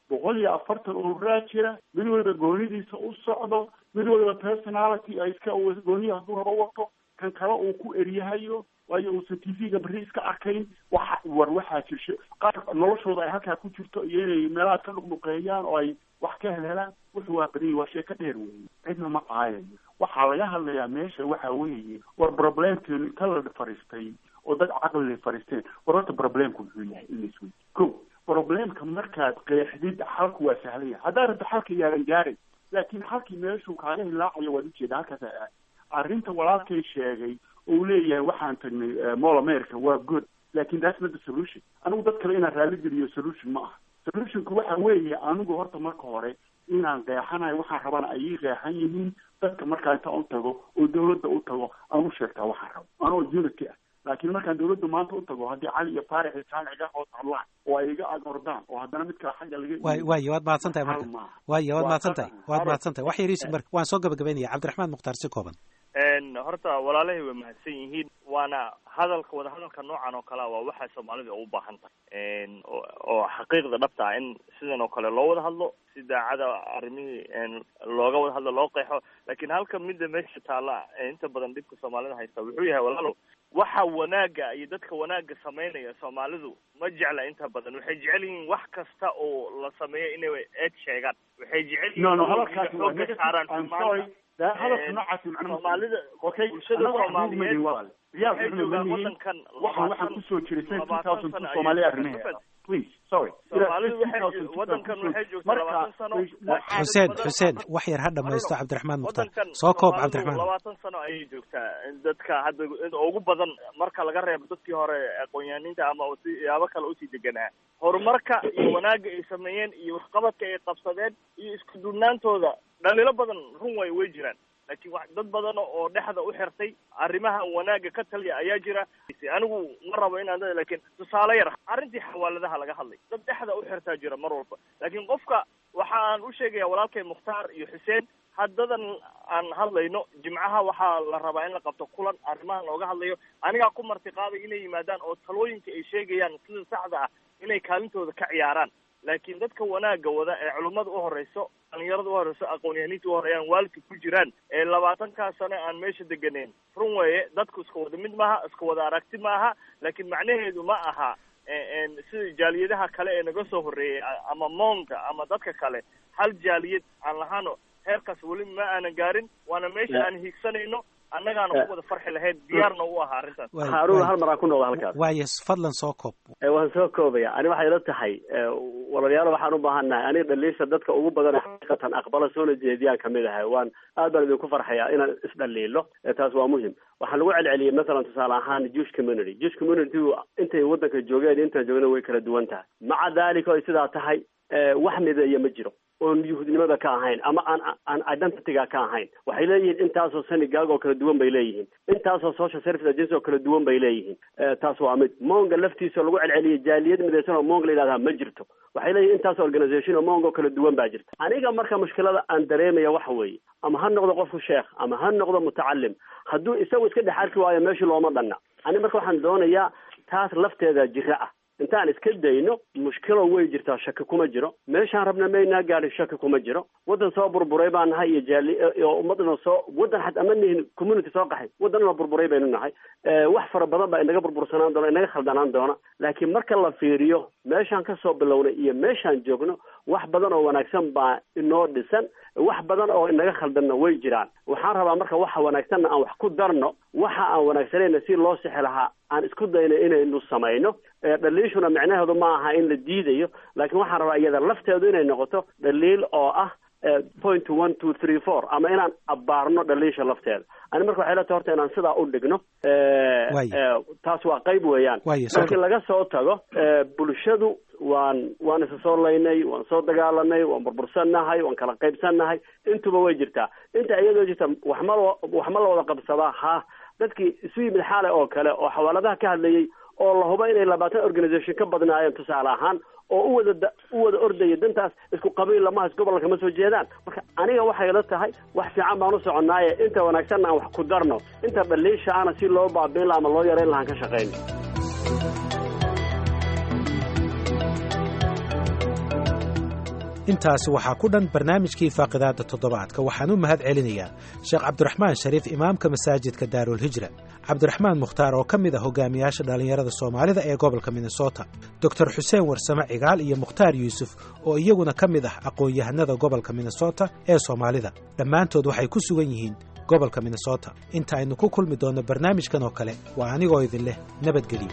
boqol iyo afartan ururaa jira mid waliba goonidiisa u socdo mid waliba personality ay iska gooniya hadduu rabo wato kan kale uu ku eryahayo waayo uusan t v-ga berri iska arkayn waxa war waxaa jirsho qaar noloshooda ay halkaa ku jirto iyo inay meelaha ka dhuqdhuqeeyaan oo ay wax ka helhelaan wuxuu waa badanyay waa sheeko dheer weeye cidna ma qaayayo waxaa laga hadlayaa meesha waxa weeye war problemkeenu inta la fariistay oo dad caqli fariisteen war horta problemku muxuu yahay in laisweydi ko problemka markaad qeexdid xalku waa sahlan yahay haddaa rabto xalka yaadan gaaray laakiin xalkii meeshuu kaaga hilaacayo waad ujeeda halkaas arrinta walaalkay sheegay oo leeyahay waxaan tagnay mall america waa good lakin that's not the solution anigu dad kale inaan raalli geliyo solution ma aha solutionku waxa weeye anigu horta marka hore inaan qeexanayo waxaan rabana ay ii qeexan yihiin dadka markaa inta u tago oo dawladda u tago aan u sheegtaa waxaan rabo anoo unity ah laakiin markaan dawladda maanta u tago haddii cali iyo faarix iyo saamic iga hoos hadlaan oo ay iga ag ordaan oo haddana mid kale xagga laga waay waayo waad mahadsan tahay marka waayo waad mahadsan tahay waad mahadsan tahay wax yariis marka waan soo gabagabaynaya cabdiraxmaan mukhtaar si kooban horta walaalahay way mahadsan yihiin waana hadalka wada hadalka noocan oo kalea waa waxay soomaalida u baahan tahay oo xaqiiqda dhabta ah in sidan oo kale loo wada hadlo si daacada arrimihii looga wada hadlo loo qeexo lakin halka midda meesha taalla inta badan dhibka soomaalida haysta wuxuu yahay walaalow waxa wanaaga iyo dadka wanaaga samaynaya soomaalidu ma jecla inta badan waxay jecel yihiin wax kasta oo la sameeyo inay eed sheegaan waxay jecel yihiin no no inay hadalkaasi waa xooga saaraan I'm sorry da hadalka Een, noocaasi macnaha soomaalida okay bulshada anaga wax Soomaaliyeed movement walaal riyaal waxay wuxuu joogaan leeyihiin wadankan waxaan waxaan labaatan- kusoo jiray since labaatan 2002 sano ayay Soomaaliya joogtaa. arrimaheeda please sorry Soomaalidu Ilaa waxay 2002 wadankan kusoo- waxay joogtaa marka labaatan sano waxaa xuseen badan- xuseen wax yar ha dhammaysto cabdiraxmaan mukhtaar wadankan soo koob Soomaalidu cabdiraxmaan labaatan sano ayay joogtaa dadka hadda inta ugu badan marka laga reebo dadkii hore aqoon-yahaniinta ama siyaabo kale usii deganaa horumarka iyo wanaagga ay sameeyeen iyo waxqabadka ay qabsadeen iyo isku duubnaantooda dhaliilo badan run way way jiraan laakiin wax dad badan oo dhexda u xirtay arrimaha wanaagga ka taliya ayaa jira anigu ma rabo inaan dad laakiin tusaale yar arrintii xawaaladaha laga hadlay dad dhexda u xirtaa jira mar walba laakiin qofka waxa aan u sheegaya walaalkay mukhtaar iyo xuseen haddadan aan hadlayno jimcaha waxaa la rabaa in la qabto kulan arrimahan looga hadlayo anigaa ku marti qaaday inay yimaadaan oo talooyinka ay sheegayaan sida saxda ah inay kaalintooda ka ciyaaraan laakiin dadka wanaagga wada ee culummada u horeyso dhalinyarada u horeyso aqoon-yahaniinta u horeeyaan waalidka ku jiraan ee labaatankaa sano aan meesha deganeyn run weeye dadku iska wada mid maaha iska wada aragti maaha laakiin macnaheedu ma aha en sida jaaliyadaha kale ee naga soo horreeyey a- ama moonka ama dadka kale hal jaaliyad aan lahaano heerkaas weli ma aanan gaarin waana meesha aan hiigsanayno annagaana ku wada farxi lahayd diyaarna u aha arrintaas Waay- haarun waay- hal mar aan ku noqdo halkaas waayo fadlan soo koob Eh, waan soo koobaya ani waxay ila tahay eh, walaalayaal waxaan u baahannahay aniga dhaliisha dadka ugu badan ee xaqiiqatan aqbala soona jeediyaan kamid ahay waan aad baan idinku farxaya inaan isdhaliilo Eh, taas waa muhim waxaa lagu celceliyey masalan tusaale ahaan jewish community jewish community intay wadanka joogeen intaan joogna way kala duwan tahay maca dalika ay sidaa tahay eh, wax mideeya ma jiro oon yuhuudnimada ka ahayn ama aan aan identityga ka ahayn waxay leeyihiin intaasoo synagogue oo kala duwan bay leeyihiin intaasoo social service agency oo kala duwan bay leeyihiin Eh, taas waa mid monga laftiisa oo lagu celceliyey jaaliyad midaysan oo monga la yidhahdaa ma jirto waxay leeyihin intaas organisation oo monga oo kala duwan baa jirta aniga marka mushkilada aan dareemaya waxa weeye ama ha noqdo qofku sheekh ama ha noqdo mutacalim hadduu isagu iska dhex arki waayo meesha looma dhanna ani marka waxaan doonayaa taas lafteeda jira ah intaan iska dayno mushkilo way jirtaa shaki kuma jiro meeshaan rabna maynaa gaadhin shaki kuma jiro waddan soo burburay baan nahay iyo jaali iyo ummadna soo waddan xataa ma nihin community soo qaxay waddanna burburay baynu nahay Eh, wax fara badan baa inaga burbursanaan doona inaga khaldanaan doona laakiin marka la fiiriyo meeshaan kasoo bilownay iyo meeshaan joogno wax badan oo wanaagsan baa inoo dhisan wax badan oo inaga khaldanna way jiraan waxaan rabaa marka waxa wanaagsanna aan wax ku darno waxa aan wanaagsanayna si loo sixi lahaa aan isku dayno inaynu samayno Eh, dhaliishuna micnaheedu ma aha in la diidayo laakiin waxaan rabaa iyada lafteedu inay noqoto dhaliil oo ah eh, point one two three four ama inaan abbaarno dhaliisha lafteeda ani marka waxay la tahay horta inaan sidaa u dhigno Eh, Waayo. eh, taas waa qayb weeyaan Waayo, soo markii laga soo tago eh, bulshadu waan waan isa soo laynay waan soo dagaalanay waan burbursannahay waan kala qaybsannahay intuba way jirtaa inta iyadoo jirta wax ma la- wax ma la wada qabsadaa ha dadkii isu yimid xaale oo kale oo xawaaladaha ka hadlayey oo la hubo inay labaatan organisation ka badnaayeen tusaale ahaan oo u wada da- u wada ordaya dantaas isku qabiil lamaha isgobol kama soo jeedaan marka aniga waxay la tahay wax fiican baan u soconnaaye inta wanaagsanna aan wax ku darno inta dhaliisha ana si loo baabiin laha ama loo yareyn lahaan ka shaqayno intaasi waxaa ku dhan barnaamijkii faaqidaadda toddobaadka waxaan u mahad celinayaa sheekh cabdiraxmaan shariif imaamka masaajidka daarulhijra cabdiraxmaan mukhtaar oo ka mid ah hogaamiyaasha dhallinyarada soomaalida ee gobolka minnesota doctor xuseen warsame cigaal iyo mukhtaar yuusuf oo iyaguna ka mid ah aqoon-yahanada gobolka minnesota ee soomaalida dhammaantood waxay ku sugan yihiin gobolka minnesota inta aynu ku kulmi doonno barnaamijkan oo kale waa anigoo idin leh nabadgelyo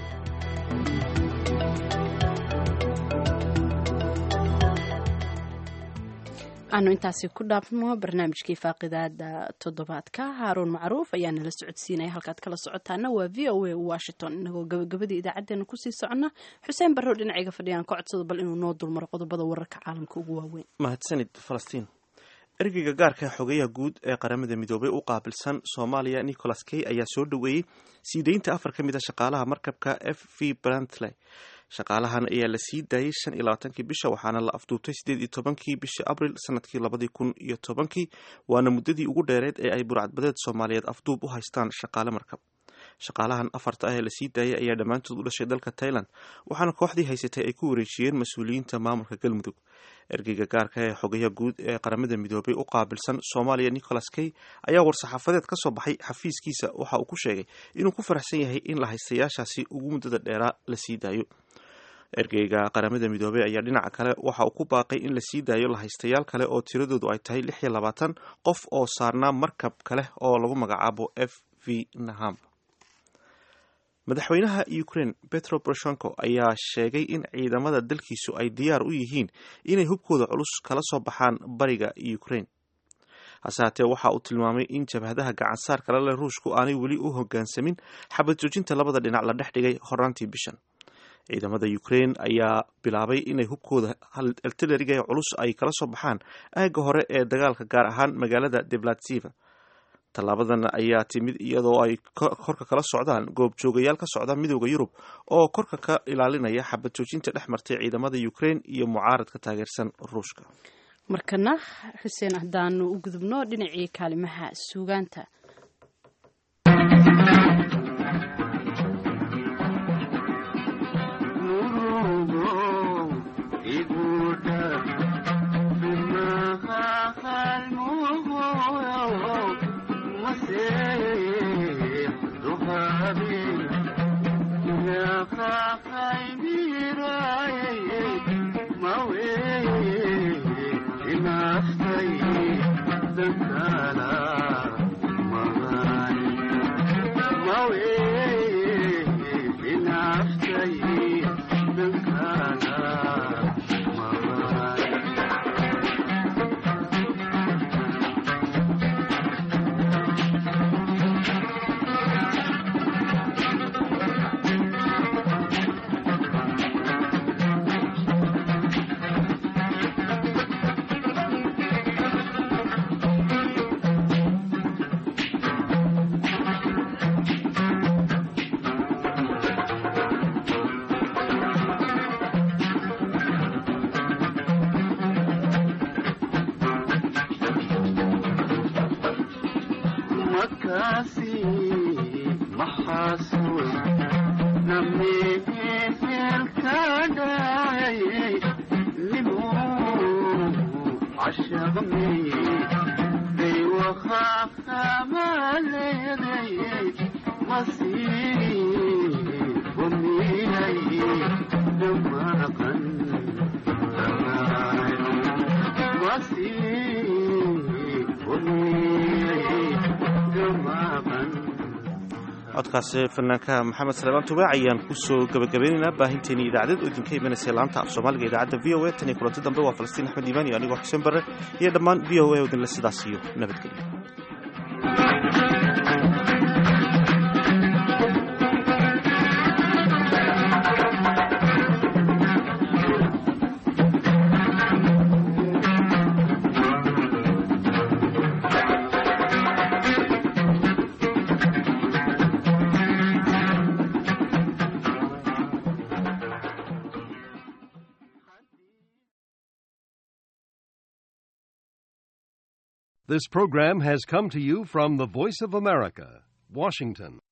aanu intaasi ku dhaafno barnaamijkii faaqidaada toddobaadka haaruun macruuf ayaa nala socodsiinaya halkaad kala socotaana waa v o a washington inagoo gabagabadii idaacadeena kusii socona xuseen barrow dhinacayga fadhiyaan ka codsada bal inuu noo dulmaro qodobada wararka caalamka ugu waaweyn mahadsanid falastiin ergeyga gaarka xogeyaha guud ee qaramada midoobay u qaabilsan soomaaliya nicholas kay ayaa soo dhoweeyey sii deynta afar ka mid a shaqaalaha markabka f v brantley shaqaalahan ayaa la sii daayey shan iyo labaatankii bisha waxaana la afduubtay siddeed iyo tobankii bishii abril sanadkii labadii kun iyo tobankii waana muddadii ugu dheereed ee ay burcadbadeed soomaaliyeed afduub u haystaan shaqaale markab shaqaalahan afarta ah ee lasii daayay ayaa dhammaantood u dhashay dalka tailand waxaana kooxdii haysatay ay ku wareejiyeen mas-uuliyiinta maamulka galmudug ergeyga gaarka ee xogayaha guud ee qaramada midoobay u qaabilsan soomaaliya nicholas kay ayaa war-saxaafadeed ka soo baxay xafiiskiisa waxa uu ku sheegay inuu ku faraxsan yahay in la haystayaashaasi ugu muddada dheeraa la sii daayo ergeyga qaramada midoobey ayaa dhinaca kale waxa uu ku baaqay in la sii daayo lahaystayaal kale oo tiradoodu ay tahay lix iyo labaatan qof oo saarnaa markab kale oo lagu magacaabo f v naham madaxweynaha ukraine petro poroshenko ayaa sheegay in ciidamada dalkiisu ay diyaar u yihiin inay hubkooda culus kala soo baxaan bariga ukraine hase haatee waxa uu tilmaamay in jabhadaha gacansaar kale leh ruushku aanay weli u hogaansamin xabad joojinta labada dhinac la dhex dhigay horaantii bishan ciidamada ukraine ayaa bilaabay inay hubkooda artilariga ee culus ay kala soo baxaan aagga hore ee dagaalka gaar ahaan magaalada deblatsiva tallaabadan ayaa timid iyadoo ay korka kala socdaan goobjoogayaal ka socda midooda yurub oo korka ka ilaalinaya xabad joojinta dhex martay ciidamada ukraine iyo mucaaradka taageersan ruushka markana xuseen haddaanu u gudubno dhinacii kaalimaha suugaanta codkaasi fanaanka maxamed salebaan tubaac ayaan kusoo gabagabeynaynaa baahinteeni idaacadeed oo idinka imanaysa laanta af soomaaliga idaacadda v o a tan iyo kulanti dambe waa falastiin axmed iimaan iyo anigoo xuseen barre iyo dhammaan v o a oo idinle sidaas iyo nabadgelyo This program has come to you from the Voice of America, Washington.